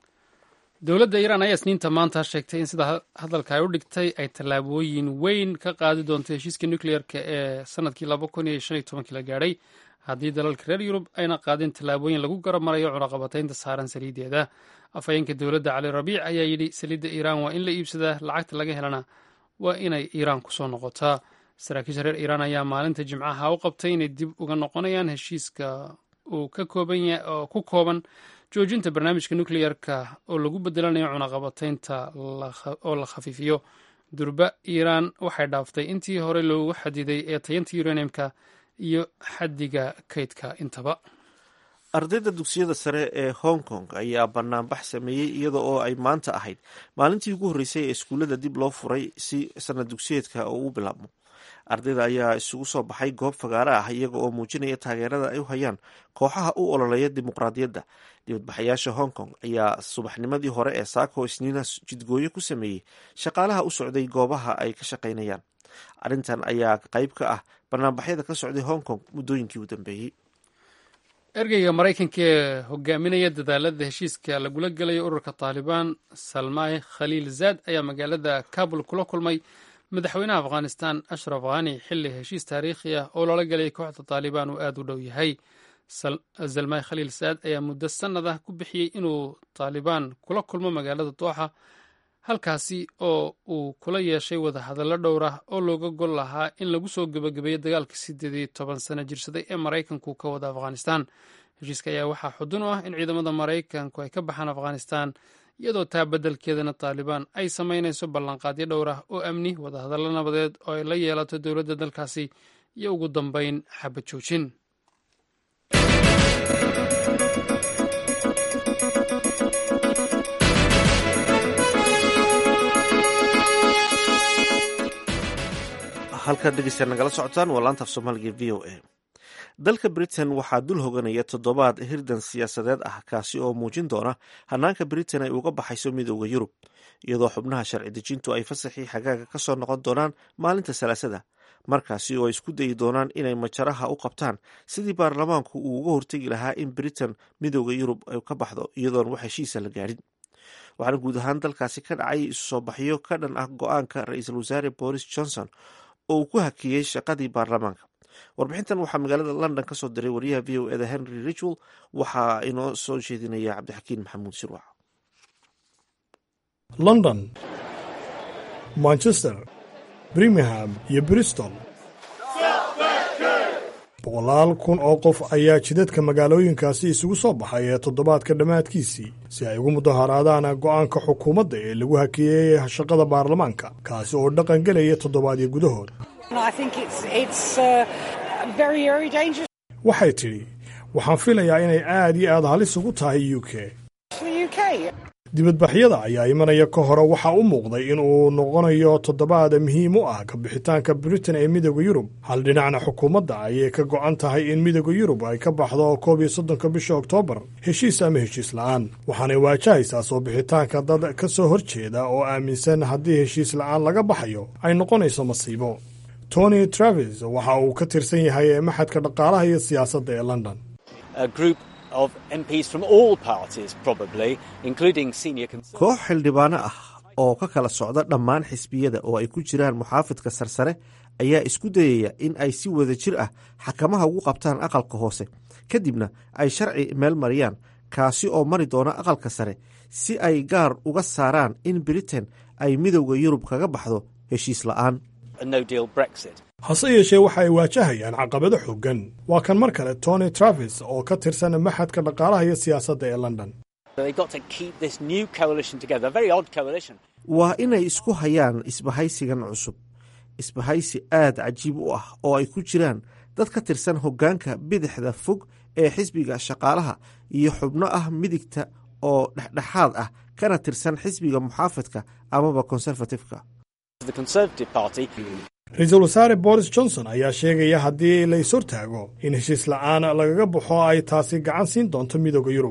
dowladda iiraan ayaa isniinta maanta sheegtay in sida hadalka ay u dhigtay ay tallaabooyin weyn ka qaadi doonto heshiiska nucleer-ka ee sanadkii laba kun iyo shan iyo tobankii la gaadhay haddii dalalka reer yurub ayna qaadin tallaabooyin lagu garabmarayo cunaqabataynta saaran saliideeda afhayeenka dowladda cali rabiic ayaa yidhi saliidda iiraan waa in la iibsadaa lacagta laga helana waa inay iiraan kusoo noqotaa saraakiisha reer iiraan ayaa maalinta jimcaha u qabtay inay dib uga noqonayaan heshiiska uu oo ku kooban joojinta barnaamijka nucleyer-ka oo lagu bedelanayo cunaqabataynta oo la khafiifiyo durba iiraan waxay dhaaftay intii hore loogu xadiday ee tayanta uraniumka iyo xaddiga kaydka intaba ardayda dugsiyada sare ee hong kong ayaa banaanbax sameeyey iyada oo ay maanta ahayd maalintii ugu horreysay ee iskuullada dib loo furay si sanad dugsiyeedka oo u bilaabmo ardayda ayaa isugu soo baxay goob fagaare ah iyaga oo muujinaya taageerada ay u hayaan kooxaha u ololeeya dimuqraadiyadda dibadbaxayaasha hong kong ayaa subaxnimadii hore ee saako isniina jidgooyo ku sameeyey shaqaalaha u socday goobaha ay ka shaqaynayaan arrintan ayaa qayb ka ah banaanbaxyada ka socday hong kong muddooyinkii u dambeeyey ergeyga maraykanka ee hogaaminaya dadaalada heshiiska lagula gelayo ururka taalibaan salmay khaliil zaad ayaa magaalada kabul kula kulmay madaxweynaha afghanistan ashraf khani xilli heshiis taariikhi ah oo loola gelay kooxda taalibaan uu aada u dhow yahay zalmay khaliil saad ayaa muddo sannad ah ku bixiyey inuu taalibaan kula kulmo magaalada dooxa halkaasi oo uu kula yeeshay wadahadallo dhowr ah oo looga gol lahaa in lagu soo gebagabeeyo dagaalka siddeed iyo toban sano jirsaday ee maraykanku ka wada afghanistan heshiiska ayaa waxaa xudun u ah in ciidamada maraykanku ay ka baxaan afghanistan iyadoo taa beddelkeedana taalibaan ay samaynayso ballanqaadyo dhowr ah oo amni wadahadallo nabadeed oo ay la yeelato dowladda dalkaasi iyo ugu dambeyn xabad joojin halkaad dhegeystaad nagala socotaan waa laanta af soomaaliga v o a dalka britain waxaa dul hoganaya toddobaad hirdan siyaasadeed ah kaasi oo muujin doona hanaanka britain ay uga baxayso midooda yurub iyadoo xubnaha sharci dejintu ay fasaxii xagaaga ka soo noqon doonaan maalinta salaasada markaasi oo ay isku dayi doonaan inay majaraha u qabtaan sidii baarlamaanku uu uga hortegi lahaa in britain midooda yurub ay ka baxdo iyadoon wax heshiisa la gaadhin waxaana guud ahaan dalkaasi ka dhacay isu soo baxyo ka dhan ah go-aanka ra-iisul wasaare boris johnson oo uu ku hakiyey shaqadii baarlamaanka warbixintan waxaa magaalada london ka soo diray wariyaha v o eda henry richwell waxaa inoo soo jeedinaya cabdixakiin maxamuud sirwac london manchester birmingham iyo bristol boqolaal kun oo qof ayaa jidadka magaalooyinkaasi isugu soo baxay ee toddobaadka dhammaadkiisii si ay ugu mudaharaadaan go'aanka xukuumadda ee lagu hakeeyey shaqada baarlamaanka kaasi oo dhaqan gelaya toddobaadyo gudahood waxay tidhi waxaan filayaa inay aad iyo aad halis ugu tahay u k dibadbaxyada ayaa imanaya ka hore waxaa u muuqday in uu noqonayo toddobaad muhiim u ah ka bixitaanka britain ee midooda yurub hal dhinacna xukuumadda ayay ka go'an tahay in midooda yurub ay ka baxdo koob iyo soddonka bisha oktoobar heshiis ama heshiis la'aan waxaanay waajahaysaa soo bixitaanka dad ka soo hor jeeda oo aaminsan haddii heshiis la'aan laga baxayo ay noqonayso masiibo tony travis waxa uu ka tirsan yahay maxadka dhaqaalaha iyo siyaasadda ee london koox xildhibaano ah oo ka kala socda dhammaan xisbiyada oo ay ku jiraan muxaafidka sarsare ayaa isku dayaya in ay si wada jir ah xakamaha ugu qabtaan aqalka hoose kadibna ay sharci meel mariyaan kaasi oo mari doona aqalka sare si ay gaar uga saaraan in britain ay midowda yurub kaga baxdo heshiis la'aan hase yeeshee waxa ay waajahayaan caqabado xooggan waa kan mar kale tony travis oo ka tirsan maxadka dhaqaalaha iyo siyaasadda ee london waa inay isku hayaan isbahaysigan cusub isbahaysi aad cajiib u ah oo ay ku jiraan dad ka tirsan hoggaanka bidixda fog ee xisbiga shaqaalaha iyo xubno ah midigta oo dhexdhexaad ah kana tirsan xisbiga muxaafidka amaba konserfatifka ra-iisul wasaare boris johnson ayaa sheegaya haddii la is hortaago in heshiis la'aan lagaga baxo ay taasi gacan siin doonto midooda yurub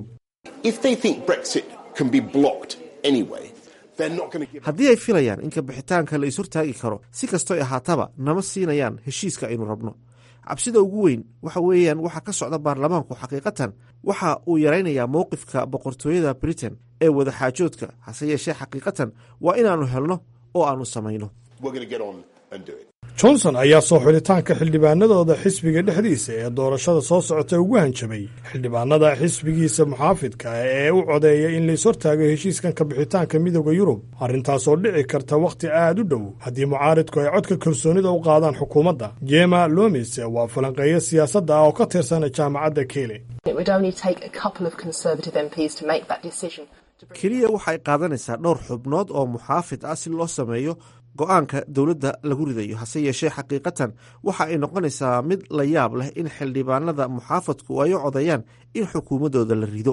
haddii ay filayaan in kabixitaanka la is hortaagi karo si kastoy ahaataba nama siinayaan heshiiska aynu rabno cabsida ugu weyn waxa weeyaan waxa ka socda baarlamaanku xaqiiqatan waxa uu yaraynayaa mowqifka boqortooyada britain ee wadaxaajoodka hase yeeshee xaqiiqatan waa inaannu helno oo aannu samayno johnson ayaa soo xulitaanka xildhibaanadooda xisbiga dhexdiisa ee doorashada soo socota ugu hanjabay xildhibaanada xisbigiisa muxaafidka ee u codeeya in lais hortaago heshiiskan kabixitaanka midooda yurub arrintaasoo dhici karta wakhti aad u dhow haddii mucaaridku ay codka kalsoonida u qaadaan xukuumadda jema lomis waa falanqeeyo siyaasadda ah oo ka tirsan jaamacadda keele keliya waxay qaadanaysaa dhowr xubnood oo muxaafid ah si loo sameeyo go-aanka dowladda lagu ridayo hase yeeshee xaqiiqatan waxa ay noqonaysaa mid la yaab leh in xildhibaanada muxaafadku ay u codeeyaan in xukuumaddooda la rido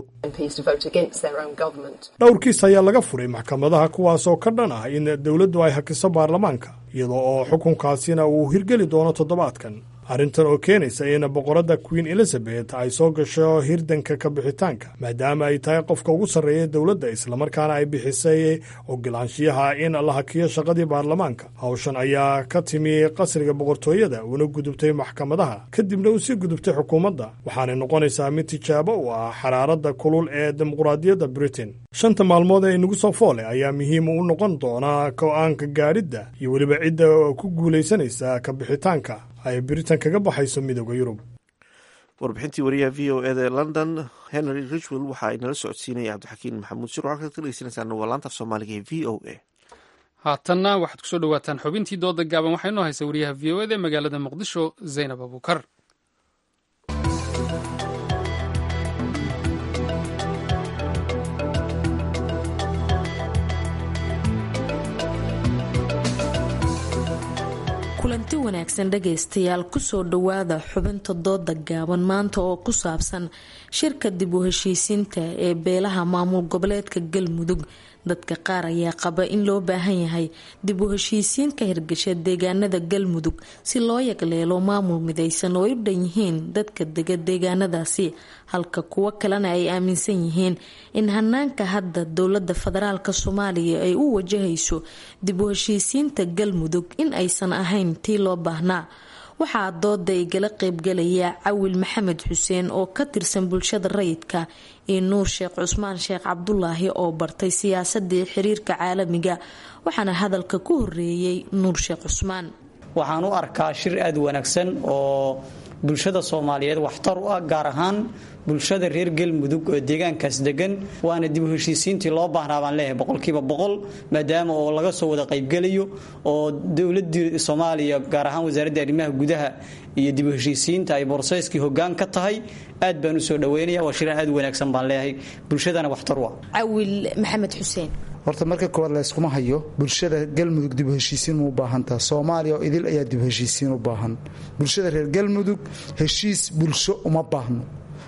dhowr kiis ayaa laga furay maxkamadaha kuwaasoo ka dhan ah in dowladdu ay hakiso baarlamaanka iyadoo oo xukunkaasina uu hirgeli doono toddobaadkan arrintan oo keenaysa in boqoradda queen elizabeth ay soo gasho hirdanka ka bixitaanka maadaama ay tahay qofka ugu sarreeya dowladda islamarkaana ay bixisay ogolaanshiyaha in la hakiyo shaqadii baarlamaanka hawshan ayaa ka timi qasriga boqortooyada una gudubtay maxkamadaha kadibna uu sii gudubtay xukuumadda waxaanay noqonaysaa mid tijaabo u ah xaraaradda kulul ee dimuqraadiyadda britain shanta maalmood ee inagu soo foole ayaa muhiim u noqon doonaa go-aanka gaadhidda iyo weliba cidda ku guulaysanaysa ka bixitaanka ay britain kaga baxayso midooda yurub warbixintii wariyaha v o eda london henry richwell waxa ay nala socodsiinaya cabdixakiin maxamuud shir waxaad ka dhegeysanaysaa nuwalaanta af soomaaliga ee v o a haatanna waxaad kusoo dhawaataan xubintii dooda gaaban waxaa inoo haysa wariyaha v o eda magaalada muqdisho zaynab abuukar kulanti wanaagsan dhagaystayaal kusoo dhowaada xubinta dooda gaaban maanta oo ku saabsan shirka dib u heshiisiinta ee beelaha maamul goboleedka galmudug dadka qaar ayaa qaba in loo baahan yahay dib u heshiisiin ka hirgasha deegaanada galmudug si loo yagleelo maamul midaysan oo ay u dhan yihiin dadka dega deegaanadaasi halka kuwo kalena ay aaminsan yihiin in hanaanka hadda dowlada federaalk soomaaliya ay u wajahayso dib u heshiisiinta galmudug in aysan ahayn tii loo baahnaa waxaa dooda igala qeybgalaya cawil maxamed xuseen oo ka tirsan bulshada rayidka iyo nuur sheekh cusmaan sheekh cabdulaahi oo bartay siyaasadii xiriirka caalamiga waxaana hadalka ku horeeyey nuur sheekh cusmaan waxaan u arkaa shir aada wanaagsan oo bulshada soomaaliyeed waxtar u ah gaar ahaan bulshada reer galmudug oo deegaankaas degan waana dib u heshiisiintii loo baahnaa baan leeyahay boqolkiiba boqol maadaama oo laga soo wada qaybgelayo oo dowladii soomaaliya gaar ahaan wasaaradda arrimaha gudaha iyo dib u heshiisiinta ay borseyskii hoggaan ka tahay aad baan usoo dhaweynaya waa shiraan aad u wanaagsan baan leeyahay bulshadana waxtar u ah cawil maxamed xuseen horta marka koowaad layskuma hayo bulshada galmudug dib u heshiisiin ma u baahantaha soomaaliya oo idil ayaa dib u heshiisiin u baahan bulshada reer galmudug heshiis bulsho uma baahno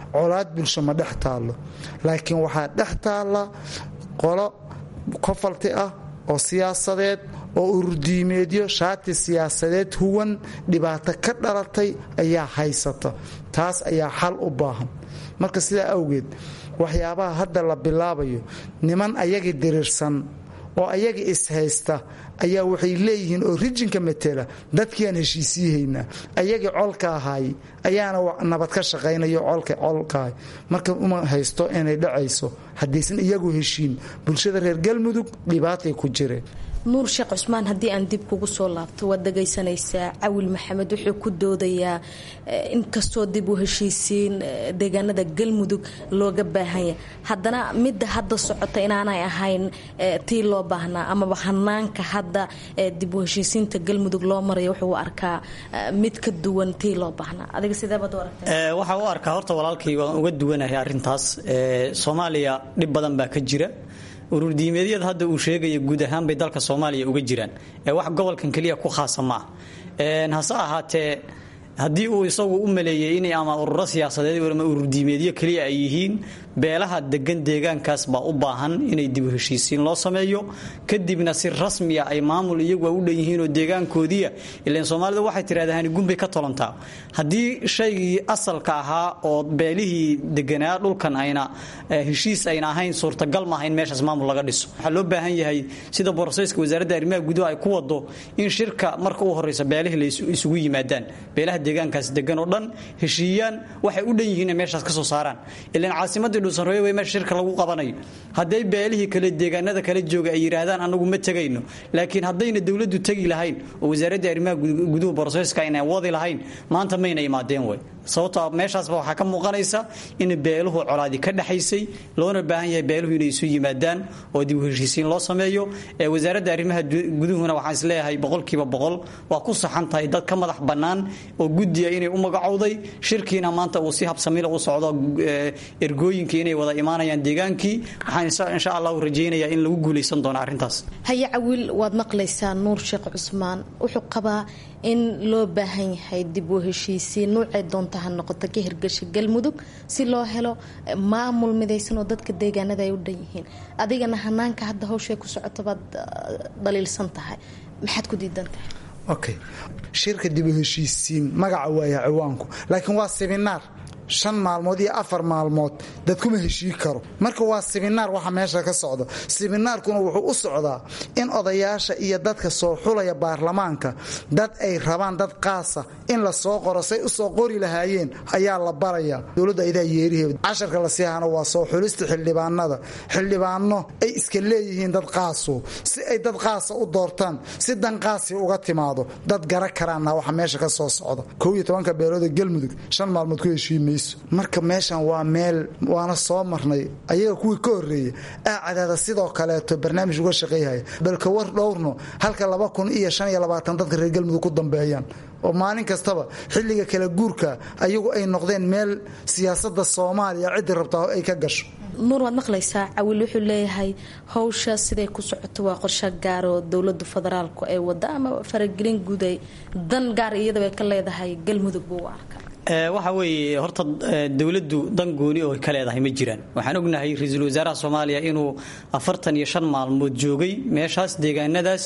colaad bulsho ma dhex taallo laakiin waxaa dhex taalla qolo kofalti ah oo siyaasadeed oo ururdiimeedyo shaati siyaasadeed huwan dhibaato ka dhalatay ayaa haysata taas ayaa xal u baahan marka sidaa awgeed waxyaabaha hadda la bilaabayo niman ayagii diriirsan oo ayaga ishaysta ayaa waxay leeyihiin oo rijinka matela dadkiiaan heshiisiihaynaa ayagii colka ahaay ayaana nabad ka shaqaynayo colkaah marka uma haysto inay dhacayso haddaysan iyagu heshiin bulshada reer galmudug dhibaatay ku jireen nuur sheekh cusmaan haddii aan dib kugu soo laabto waad dhagaysanaysaa cawil maxamed wuxuu ku doodayaa inkastoo dib u heshiisiin deegaanada galmudug looga baahanya haddana midda hadda socota inaanay ahayn tii loo baahnaa amaba hanaanka hadda dib u heshiisiinta galmudug loo marayo wuxuu u arkaa mid ka duwan tii loo baahnaa adiga sideebaad u aragtaa waxaa u arkaa horta walaalkay waan uga duwanahay arrintaas soomaaliya dhib badan baa ka jira ururdiimeedyada hadda uu sheegaya guud ahaan bay dalka soomaaliya uga jiraan ee wax gobolkan keliya ku khaasa ma ah hase ahaatee haddii uu isagu u maleeyey inay ama ururo siyaasadeed ama ururdiimeedyo keliya ay yihiin beelaha degan deegaankaas baa u baahan inay dib u heshiisiin loo sameeyo kadibna si rasmiya ay maamul iyagu u dhan yihiin oo deegaankoodiia ilan soomaalida waxay tirahdaan gunbay ka tolontaa haddii shaygii asalka ahaa oo beelihii deganaa dhulkan ayna heshiis ayna ahayn suurtagal maaha in meeshaas maamul laga dhiso waxaa loo baahan yahay sida boroseyska wasaaradda arrimaha gudaha ay ku wado in shirka marka u horeysa beelihii la isugu yimaadaan beelaha deegaankaas degan oo dhan heshiiyaan waxay u dhan yihiin meeshaas ka soo saaraan ilan caasimadii dhuusanreeyo way meesha shirka lagu qabanayo hadday beelihii kale deegaanada kale jooga ay yidhaahdaan anagu ma tegayno laakiin haddayna dowladdu tegi lahayn oo wasaaradda arrimaha guduhu boroseyska ayna wadi lahayn maanta mayna imaadeen wey sababtoo meeshaasba waxaa ka muuqanaysa in beeluhu colaadi ka dhexaysay loona baahan yahay beeluhu inay isu yimaadaan oo dib u heshiisiin loo sameeyo ee wasaaradda arrimaha guduhuna waxaan isleeyahay boqolkiiba boqol waa ku saxan tahay dad ka madax bannaan oo guddiya inay u magacowday shirkiina maanta uu si habsamila u socdo ergooyinkii inay wada imaanayaan deegaankii waxaan insha allahu rajaynayaa in lagu guulaysan doono arrintaas haye cawiil waad maqlaysaa nuur sheekh cusmaan wuxuu qabaa in loo baahan yahay dib u heshiisiin nuucay doonta ha noqoto ka hirgasha galmudug si loo helo maamul midaysan oo dadka deegaanada ay u dhan yihiin adigana hanaanka hadda hawshay ku socoto baad dhaliilsan tahay maxaad ku diidan tahay okay shirka dib u heshiisiin magaca waaya ciwaanku laakiin waa siminaar shan maalmood iyo afar maalmood dad kuma heshii karo marka waa siminaar waxa meesha ka socda siminaarkuna wuxuu u socdaa in odayaasha iyo dadka soo xulaya baarlamaanka dad ay rabaan dad qaasa in la soo qoro say u soo qori lahaayeen ayaa la baraya dowladda idaa yeerihe casharka la siihana waa soo xulista xildhibaanada xildhibaano ay iska leeyihiin dad qaaso si ay dad qaasa u doortaan si dan qaasi uga timaado dad gara karaana waxa meesha ka soo socda kow iyo tobanka beelooda galmudug shan maalmood ku heshiimay marka meeshan waa meel waana soo marnay ayaga kuwii ka horeeya aacadaada sidoo kaleeto barnaamij uga shaqeeyhaya balka war dhowrno halka laba kun iyo shan iyo labaatan dadka reer galmudug ku dambeeyaan oo maalin kastaba xilliga kala guurka ayagu ay noqdeen meel siyaasada soomaaliya ciddii rabtaa ay ka gasho nuur waad maqlaysaa cawiil wuxuu leeyahay hawsha siday ku socoto waa qorsho gaar oo dowlada federaalku ay wada ama faragelin guud ay dan gaar iyadaba ka leedahay galmudug buu u arka waxa weeye horta dowladdu dan gooni oo ka leedahay ma jiraan waxaan ognahay ra-iisul wasaaraha soomaaliya inuu afartan iyo shan maalmood joogay meeshaas deegaanadaas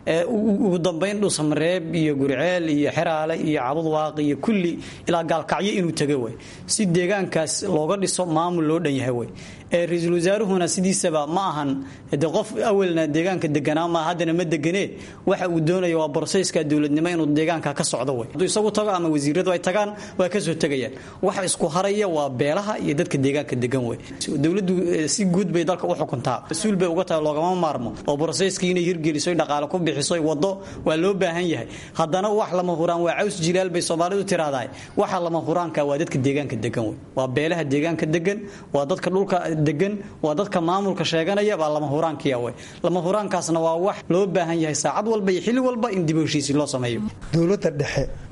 ugu dambayn dhuusamareeb iyo gurceel iyo xeraale iyo cabudwaaq iyo kulli ilaa gaalkacyo inuu taga way si deegaankaas looga dhiso maamul loo dhan yahay way ra-iisul wasaaruhuna sidiisaba ma ahan de qof awalna deegaanka deganaa ma haddana ma deganee waxa uu doonaya waa boroseyska dowladnimo inuu deegaanka ka socdo way hadduu isagu tago ama wasiiradu ay tagaan waa kasoo tegayaan waxa isku haraya waa beelaha iyo dadka deegaanka degan wey dowladdu si guud bay dalka u xukuntaa mas-uul bay uga tahay loogama maarmo oo boroseyskii inay hirgeliso dhaqaale ku bixiso wado waa loo baahan yahay haddana wax lama huraan waa caws jilaal bay soomaalidu tiraahdahay waxa lama huraanka waa dadka deegaanka degan wey waa beelaha deegaanka degan waa dadka dhulka degan waa dadka maamulka sheeganaya baa lama huraankiya wey lama huraankaasna waa wax loo baahan yahay saacad walba iyo xilli walba in dib u heshiisiin loo sameeyo dowladda dhexe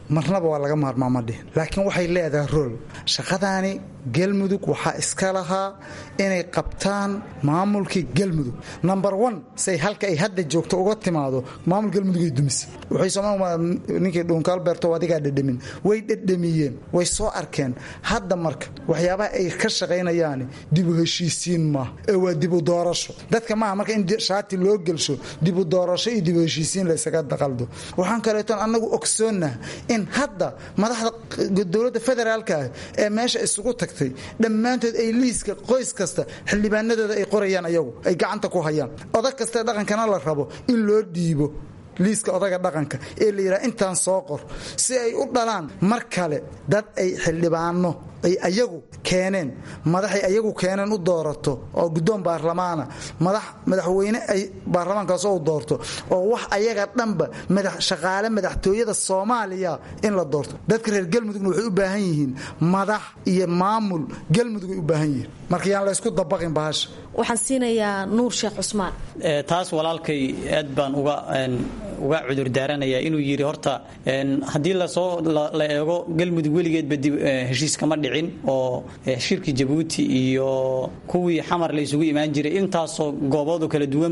marnaba waa laga maarmaa ma dhihin laakiin waxay leedahay rool shaqadaani galmudug waxaa iska lahaa inay qabtaan maamulkii galmudug number one say halka ay hadda joogto uga timaado maamul galmudugay dumise waxay soomaalia ninkii dhuunkaalbeerto adigaa dhedhamin way dhedhamiyeen way soo arkeen hadda marka waxyaabaha ay ka shaqaynayaan dibu heshiisiin maaha ee waa dibu doorasho dadka maaha marka in shaati loo gelsho dibu doorasho iyo dibu heshiisiin laysaga daqaldo waxaan kaleeton annagu ogsoonnah in hadda madaxda dowladda federaalka ah ee meesha isugu tagtay dhammaantood ay liiska qoys kasta xildhibaanadooda ay qorayaan ayagu ay gacanta ku hayaan odag kastae dhaqankana la rabo in loo dhiibo liiska odaga dhaqanka ee la yidhaha intaan soo qor si ay u dhalaan mar kale dad ay xildhibaano ay ayagu keeneen madaxay ayagu keeneen u doorato oo guddoon baarlamaana madax madaxweyne ay baarlamaankaasoo u doorto oo wax ayaga dhanba shaqaale madaxtooyada soomaaliya in la doorto dadka reer galmudugna waxay u baahan yihiin madax iyo maamul galmudug ay u baahan yihiin marka yaan laysku dabaqin bahasha waxaan siinayaa nuur sheekh cusmaan taas walaalkay aad baan uga uga cudurdaaranaya inuu yidhi horta haddii lasoo la eego galmudug weligeedba heshiis kama dhicin oo shirki jabuuti iyo kuwii xamar la isugu imaan jiray intaasoo gooboodu kala duwan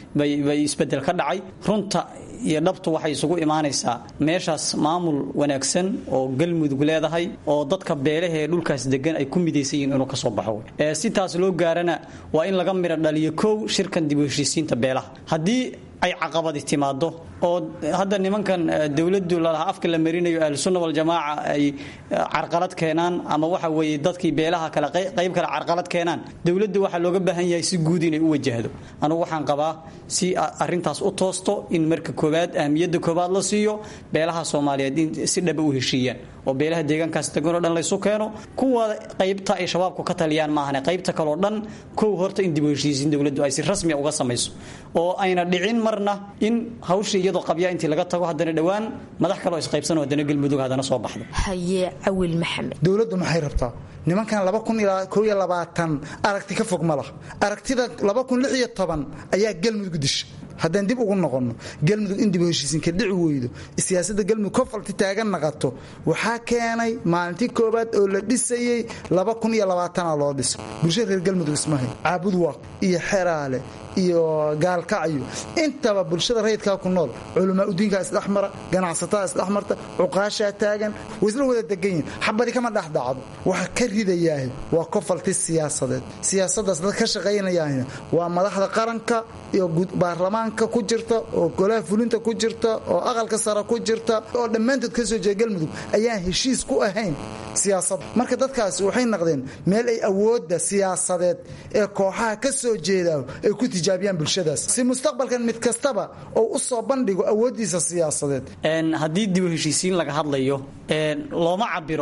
bay isbedel ka dhacay runta iyo dhabtu waxay isugu imaanaysaa meeshaas maamul wanaagsan oo galmudug leedahay oo dadka beelaha ee dhulkaas degan ay ku midaysan yihiin inuu kasoo baxo si taas loo gaarana waa in laga midho dhaliyo kow shirkan dib u heshiisiinta beelaha haddii ay caqabadi timaado oo hadda nimankan dowladdu lalahaa afka la marinayo ahlusunna waljamaaca ay carqalad keenaan ama waxa weeye dadkii beelaha kale qayb kale carqalad keenaan dowladdu waxaa looga baahan yahay si guud inay u wajahdo anugu waxaan qabaa si arintaas u toosto in marka koowaad ahmiyadda koowaad la siiyo beelaha soomaaliyeed in si dhaba u heshiiyaan oo beelaha deegaankaas deganoo dhan laysu keeno kuwa qaybta ay shabaabku ka taliyaan maahane qaybta kaleo dhan kow horta in dib u heshiisiin dowladdu ay si rasmiya uga samayso oo ayna dhicin marna in hawsha iyadoo qabya intii laga tago haddana dhowaan madax kaloo isqaybsanoo haddana galmudug haddana soo baxdo haye cawil maxamed dowladdu maxay rabtaa nimankan aragti ka fog ma lah aragtida ayaa galmudug disha haddaan dib ugu noqonno galmudug in dib u heshiisiinka dhici weydo siyaasadda galmudug kofalti taagan naqato waxaa keenay maalintii koowaad oo la dhisayey a loo dhiso bulshada reer galmudug ismahay caabud waaq iyo xeraale iyo gaalkacyo intaba bulshada rayidkaa ku nool culamaa udiinkaa isdhexmara ganacsatada isdhexmarta cuqaashaa taagan way isla wada degan yihin xabadi kama dhexdhacdo waxa ka ridayaah waa kofalti siyaasadeed siyaasadaas dad ka shaqaynayaahna waa madaxda qaranka iyo baarlamaanka ku jirta oo golaha fulinta ku jirta oo aqalka sare ku jirta oo dhammaantood ka soo jeeda galmudug ayaan heshiis ku ahayn siyaasadda marka dadkaasi waxay naqdeen meel ay awoodda siyaasadeed ee kooxaha ka soo jeedaa ay ku tijaabiyaan bulshadaas si mustaqbalkan mid kastaba oo u soo bandhigo awooddiisa siyaasadeed haddii dib u heshiisiin laga hadlayo looma cabiro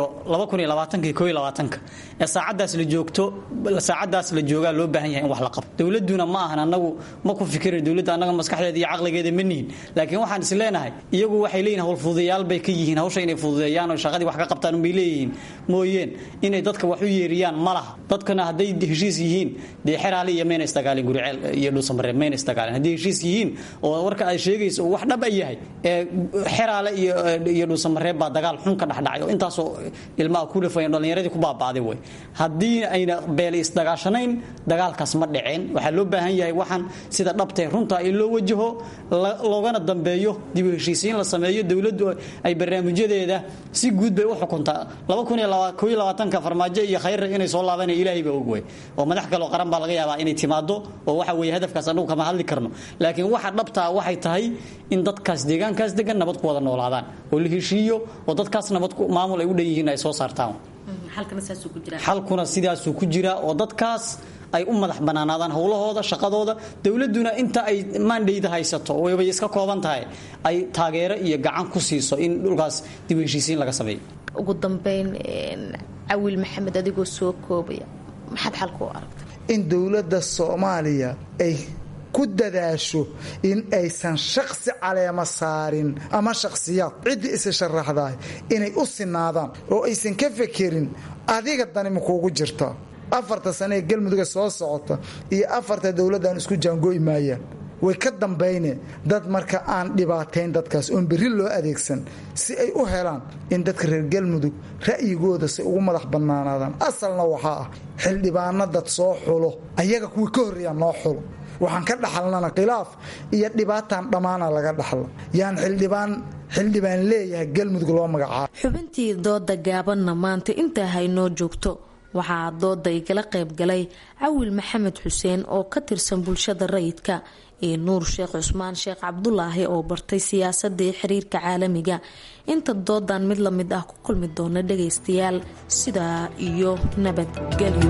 ee saacadaas la joogto saacadaas la joogaa loo baahan yahay in wax la qabto dowladuna ma ahan anagu ma ku fikira dowladda annaga maskaxdeeda iyo caqligeeda ma nihin laakiin waxaan is leenahay iyagu waxay leeyihin howlfududayaal bay ka yihiin hawsha inay fududeeyaan oo shaqadii wax ka qabtaan unbay leeyihiin mooyeen inay dadka wax u yeeriyaan ma laha dadkana hadday heshiis yihiin dee xeraale iyo mayna isdagaalin guriceel iyo dhuusamareeb mayna isdagaalin hadday heshiis yihiin oo warka aad sheegayso wax dhab a yahay ee xeraale iyo dhuusamareeb baa dagaal xun ka dhexdhacay oo intaasoo ilmaha ku dhafayan dhallinyaradii ku baaba'day way haddii ayna beele isdagaashanayn dagaalkaas ma dhiceen waxaa loo baahan yahay waxaan sida dhabtee runta in loo wajaho loogana dambeeyo dib u heshiisiin la sameeyo dowladdu ay barnaamijyadeeda si guud bay u xukuntaa ka farmaajo iyo khayra inay soo laabana ilaahay baa og wey oo madax kaloo qaran baa laga yaabaa inay timaado oo waxa weeye hadafkaas annagu kama hadli karno laakiin waxa dhabtaa waxay tahay in dadkaas deegaankaas degan nabad ku wada noolaadaan oo la heshiiyo oo dadkaas nabad maamul ay u dhan yihiin ay soo saartaan xalkuna sidaasuu ku jira oo dadkaas ay u madax banaanaadaan howlahooda shaqadooda dowladuna inta ay maandhayda haysato waybay iska kooban tahay ay taageero iyo gacan ku siiso in dhulkaas dib u heshiisiin laga sameeyo ugu dambeyn cawil maxamed adigoo soo koobaya maxaad xalka u aragta in dowladda soomaaliya ay ku dadaasho in aysan shaksi caleema saarin ama shakhsiyaad ciddii isa sharaxdaah inay u sinaadaan oo aysan ka fekerin adiga dani makuugu jirta afarta sane ee galmuduga soo socota iyo afarta dowladdan isku jaangoo'i maayaan way ka dambayne dad marka aan dhibaateyn dadkaas oon berri loo adeegsan si ay u helaan in dadka reer galmudug ra'yigooda si ugu madax bannaanaadaan asalna waxaa ah xildhibaano dad soo xulo ayaga kuwii ka horreeyaa noo xulo waxaan ka dhaxalnana khilaaf iyo dhibaataan dhammaana laga dhaxla yaan xildhibaan xildhibaan leeyahay galmudug loo magacaabo xubintii dooda gaabanna maanta intaa haynoo joogto waxaa dooda igala qayb galay cawil maxamed xuseen oo ka tirsan bulshada rayidka iyo nuur sheekh cusmaan sheekh cabdulaahi oo bartay siyaasadii xiriirka caalamiga inta doodan mid la mid ah ku kulmi doona dhagaystayaal sidaa iyo nabadgelyo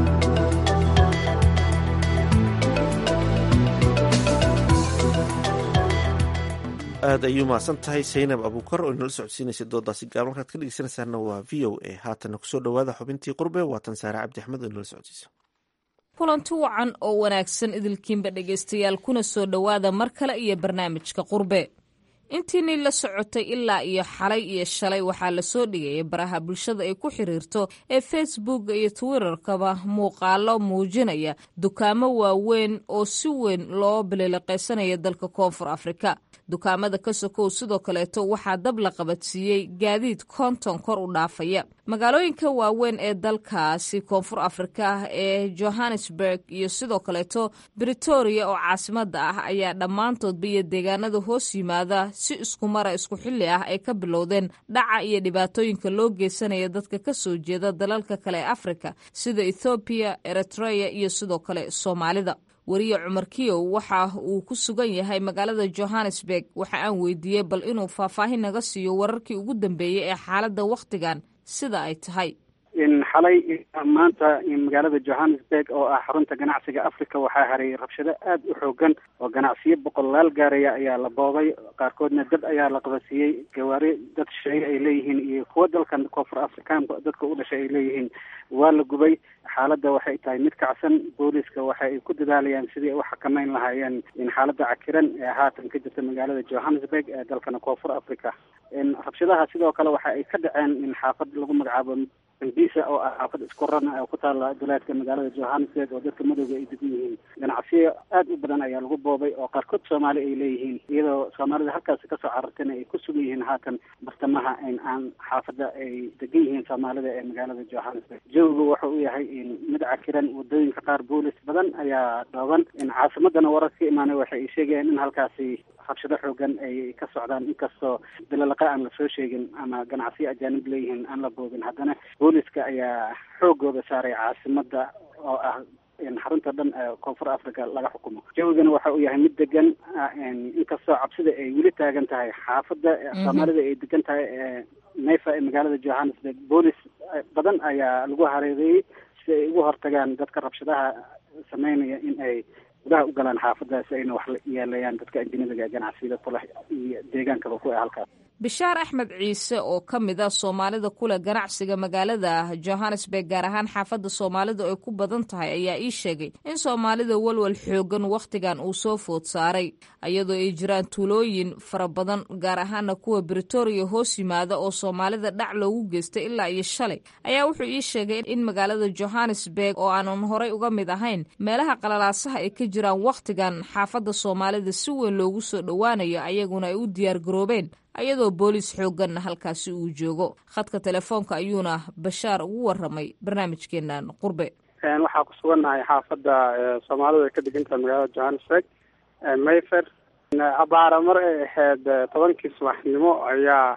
aad ayuu mahadsan tahay saynab abuukar oo inala socodsiinaysa doodaasi gaaban markaad ka dhegeysanaysaana waa v o a haatana kusoo dhawaada xubintii qurbe waatan saare cabdi axmed oo inala socodsiisa kulanti wacan oo wanaagsan idilkiinba dhegaystayaal kuna soo dhowaada mar kale iyo barnaamijka qurbe intiinii la socotay ilaa iyo xalay iyo shalay waxaa lasoo dhigayay baraha bulshada ay ku xiriirto ee facebook iyo twitterkaba muuqaalo muujinaya dukaamo waaweyn oo si weyn loo biliiliqaysanaya dalka koonfur afrika dukaamada ka sokow sidoo kaleeto waxaa dab la qabadsiiyey gaadiid konton kor u dhaafaya magaalooyinka waaweyn ee dalkaasi koonfur afrika ee johannesburg iyo sidoo kaleeto britoria oo caasimada ah ayaa dhammaantoodba iyo deegaanada hoos yimaada si isku mara isku xilli ah ay ka bilowdeen dhaca iyo dhibaatooyinka loo geysanaya dadka ka soo jeeda dalalka kale ee afrika sida ethoobiya eritreya iyo sidoo kale soomaalida wariye cumar kiyow waxa uu ku sugan yahay magaalada johannesburg waxa aan weydiiyey bal inuu faahfaahin naga siiyo wararkii ugu dambeeyey ee xaaladda wakhtigan sida ay tahay xalay maanta magaalada johannesburg oo ah xarunta ganacsiga africa waxaa haray rabshado aada u xoogan oo ganacsiyo boqolaal gaaraya ayaa la boobay qaarkoodna dad ayaa la qabasiiyey gawaari dad shisheeye ay leeyihiin iyo kuwo dalkan koonfur afrikaanka dadka u dhashay ay leeyihiin waa la gubay xaaladda waxay tahay mid kacsan booliska waxa ay ku dadaalayaan sidii ay u xakameyn lahaayeen in xaaladda cakiran ee haatan ka jirta magaalada johannesburg ee dalkana koonfur africa rabshadaha sidoo kale waxa ay ka dhaceen in xaafad lagu magacaabo ambisa oo ah xaafad isku ran oo ku taala duleedka magaalada johannesburg oo dadka madowga ay degan yihiin ganacsiyo aada u badan ayaa lagu boobay oo qaarkood soomaali ay leeyihiin iyadoo soomaalida halkaasi kasoo carartayna ay ku sugan yihiin haatan bartamaha in aan xaafada ay degan yihiin soomaalida ee magaalada johannesburg jawigu waxa uu yahay mid cakiran wadooyinka qaar boolis badan ayaa dhooban in caasimadana warar ka imaanay waxa ay sheegayaan in halkaasi rabshado xoogan ay ka socdaan inkastoo bilalaqa aan lasoo sheegin ama ganacsiyo ajaanib leeyihiin aan la boobin haddana booliska ayaa xoogooda saaray caasimada oo ah xarunta dhan ee koonfur africa laga xukumo jawigana waxa uu yahay mid degan inkastoo cabsida ay weli taagan tahay xaafada soomaalida ay degan tahay neyfa ee magaalada johannesburg boolis badan ayaa lagu hareereeyey si ay ugu hortagaan dadka rabshadaha sameynaya in ay gudaha u galaan xaafadaasi ayna wax yeelayaan dadka ajnabiga ganacsiyada kuleh iyo deegaankaba ku ah halkaas bishaar axmed ciise oo ka mid ah soomaalida kuleh ganacsiga magaalada johannesburg gaar ahaan xaafadda soomaalidu ay ku badan tahay ayaa ii sheegay in soomaalida walwal xoogan wakhtigan uu soo food saaray iyadoo ay jiraan tuulooyin fara badan gaar ahaana kuwa britoria hoos yimaada oo soomaalida dhac loogu geystay ilaa iyo shalay ayaa wuxuu ii sheegay in magaalada johannesburg oo aanan horay uga mid ahayn meelaha qalalaasaha ay ka jiraan wakhtigan xaafadda soomaalida si weyn loogu soo dhowaanayo ayaguna ay u diyaar garoobeen ayadoo boolis xooganna halkaasi uu joogo khadka telefoonka ayuuna bashaar ugu waramay barnaamijkeenan qurbe waxaa ku sugannahay xaafadda soomaalidu ay ka degan tahay magaalada johannesburg mayfer abaara mar ay ahayd tobankii subaxnimo ayaa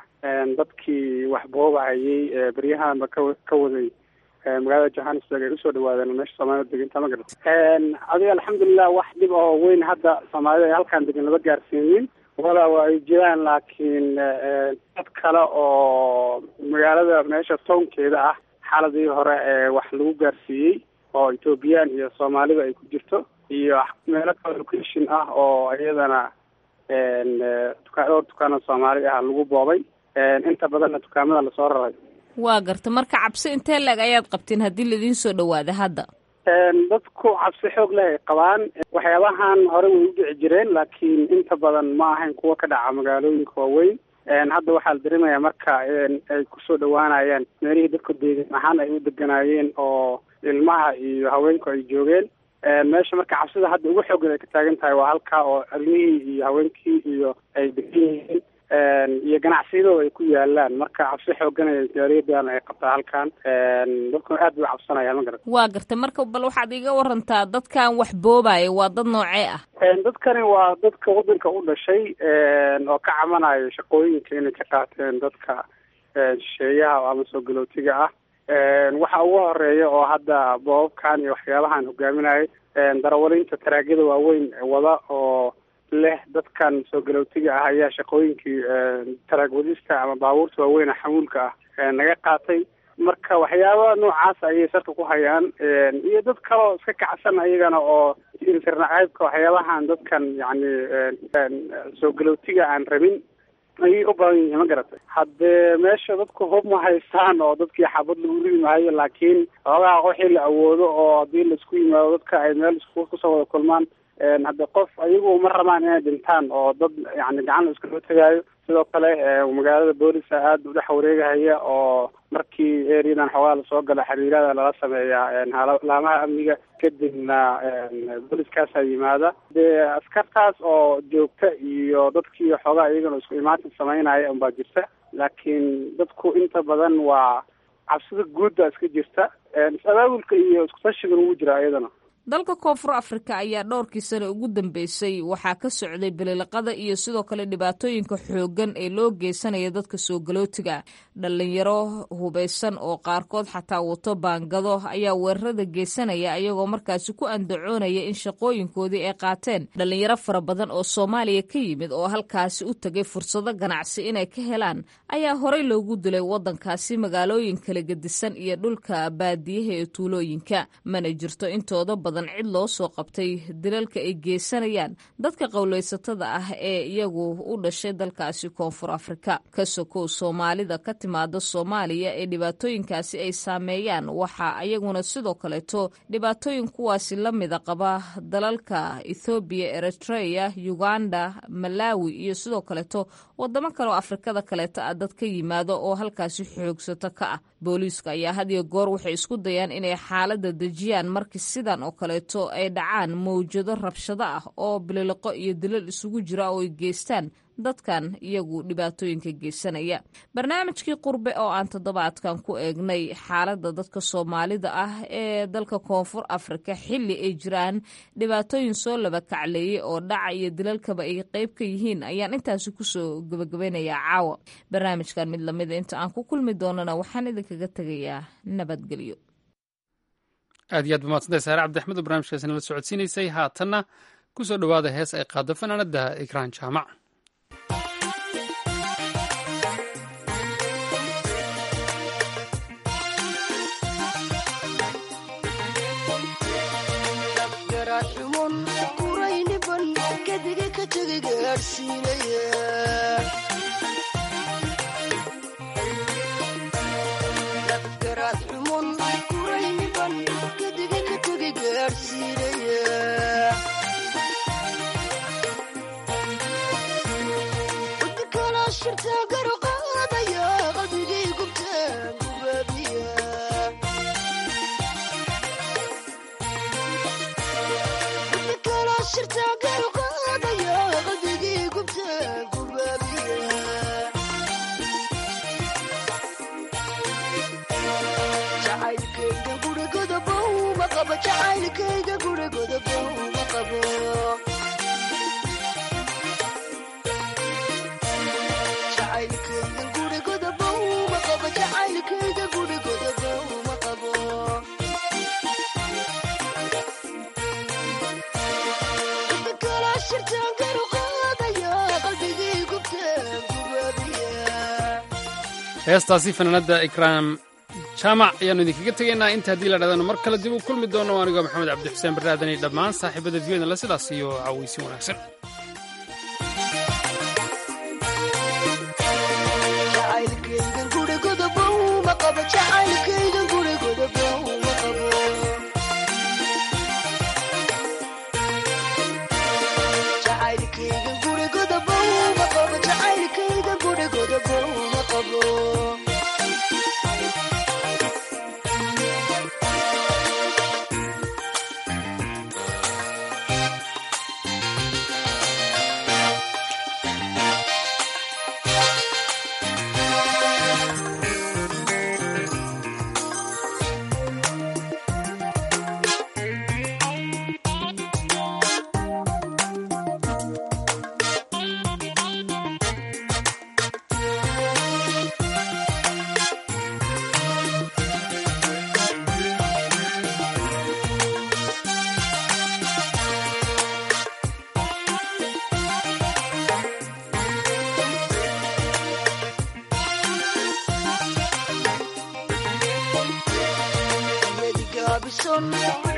dadkii wax boobahayay beryahanba ka ka waday magaalada johannesburg ay usoo dhawaadeen meesha soomaalida deganta ma garata adiga alxamdulilah wax dhib oo weyn hadda soomaalida ay halkaan degan lama gaarsiinin wala waa ay jiraan laakiin dad kale oo magaalada meesha townkeeda ah xaladii hore ee wax lagu gaarsiiyey oo ethoobiyan iyo soomaalida ay ku jirto iyo meelo kale location ah oo iyadana dukaa dhowr dukaana soomaali ah lagu boobay inta badanna dukaamada lasoo raray waa garta marka cabsi intee leeg ayaad qabteen haddii laidiin soo dhawaada hadda dadku cabsi xoog leh ay qabaan waxyaabahan hore way u dhici jireen laakiin inta badan ma ahayn kuwa ka dhaca magaalooyinka waaweyn hadda waxaa la dareemayaa marka ay kusoo dhawaanayaan meelihii dadku deegan ahaan ay u deganaayeen oo ilmaha iyo haweenku ay joogeen meesha marka cabsida hadda ugu xoogan ay ka taagan tahay waa halkaa oo armihii iyo haweenkii iyo ay degan yihiin iyo ganacsiyadooda ay ku yaalaan marka cabsi xoogan jaariyadan ay qabtaa halkan dadkuna aad bay u cabsanayaan ma garat waa gartay marka bal waxaad iga warantaa dadkan wax boobaya waa dad noocee ah dadkani waa dadka wadanka u dhashay oo ka camanayo shaqooyinka inay ka qaateen dadka shisheeyaha ama soo galootiga ah waxa ugu horeeya oo hadda boobabkan iyo waxyaabahan hogaaminayay darawalinta taraagyada waaweyn wada oo leh dadkan soo galootiga ah ayaa shaqooyinkii taraag wadista ama baabuurta waaweyn xamuulka ah naga qaatay marka waxyaaba noocaas ayay sarka ku hayaan iyo dad kaleo iska kacsan ayagana oo internacaybka waxyaabahan dadkan yacni soo galootiga aan rabin ayay u badan yihiin ma garatay haddee meesha dadku hub ma haystaan oo dadkii xabad lagu ridi maayo laakiin xoogaha wixii la awoodo oo haddii laisku yimaado dadka ay meel isku kusoo wada kulmaan hadde qof ayagu ma rabaan inay dhintaan oo dad yani gacan la iskala tegaayo sidoo kale magaalada boolisa aada u dhex wareegahaya oo markii eriadan xoogaa lasoo gala xiriirada lala sameeyaa laamaha amniga kadibna booliskaasaa yimaada dee askartaas oo joogta iyo dadkii xoogaa iyagana isku imaatin samaynaya unbaa jirta laakiin dadku inta badan waa cabsida guudda iska jirta is-abaabulka iyo iskutashigan ugu jira iyadana dalka koonfur afrika ayaa dhowrkii sane ugu dambeysay waxaa ka socday bililiqada iyo sidoo kale dhibaatooyinka xooggan ee loo geysanaya dadka soo galootiga dhalinyaro hubaysan oo qaarkood xataa wato baangado ayaa weerarada geysanaya ayagoo markaasi ku andacoonaya in shaqooyinkoodii ay qaateen dhalinyaro fara badan oo soomaaliya ka yimid oo halkaasi u tagay fursado ganacsi inay ka helaan ayaa horey loogu dilay wadankaasi magaalooyin kala gedisan iyo dhulka baadiyaha ee tuulooyinka mana jirto intooda badan cid loo soo qabtay dilalka ay geysanayaan dadka qowleysatada ah ee iyagu u dhashay dalkaasi koonfur afrika ka sokow soomaalida ka timaada soomaaliya ee dhibaatooyinkaasi ay saameeyaan waxaa ayaguna sidoo kaleeto dhibaatooyin kuwaasi la mida qaba dalalka ethoobiya eritrea uganda malawi iyo sidoo kaleeto wadamo kaleoo afrikada kaleeto ah dad ka yimaado oo halkaasi xoogsato ka ah booliiska ayaa had iyo goor waxay isku dayaan inay xaalada dejiyaan markii sidan oo kaleeto ay dhacaan mawjado rabshado ah oo bililiqo iyo dilal isugu jira oo ay geystaan dadkan iyagu dhibaatooyinka geysanaya barnaamijkii qurbe oo aan toddobaadkan ku eegnay xaaladda dadka soomaalida ah ee dalka koonfur afrika xilli ay jiraan dhibaatooyin soo laba kacleeyay oo dhaca iyo dilalkaba ay qeyb ka yihiin ayaan intaasi kusoo gabagabeynayaa caawa barnaamijkan mid lamida inta aan ku kulmi doonana waxaan idinkaga tegayaa nabadgelyo aad iyo aad bamaadsantahay saare cabdixmed oo barnamijkaasi nala socodsiinaysay haatanna ku soo dhowaada hees ay qaado fanaanada ikraan jaamac heestaasi fanaanada ikraam jaamac ayaannu idinkaga tegaynaa inta haddii la dhadano mar kale dib u kulmi doono anigoo maxamed cabdi xuseen barraadani dhammaan saaxiibada viyona la sidaas iyo cawaysin wanaagsan son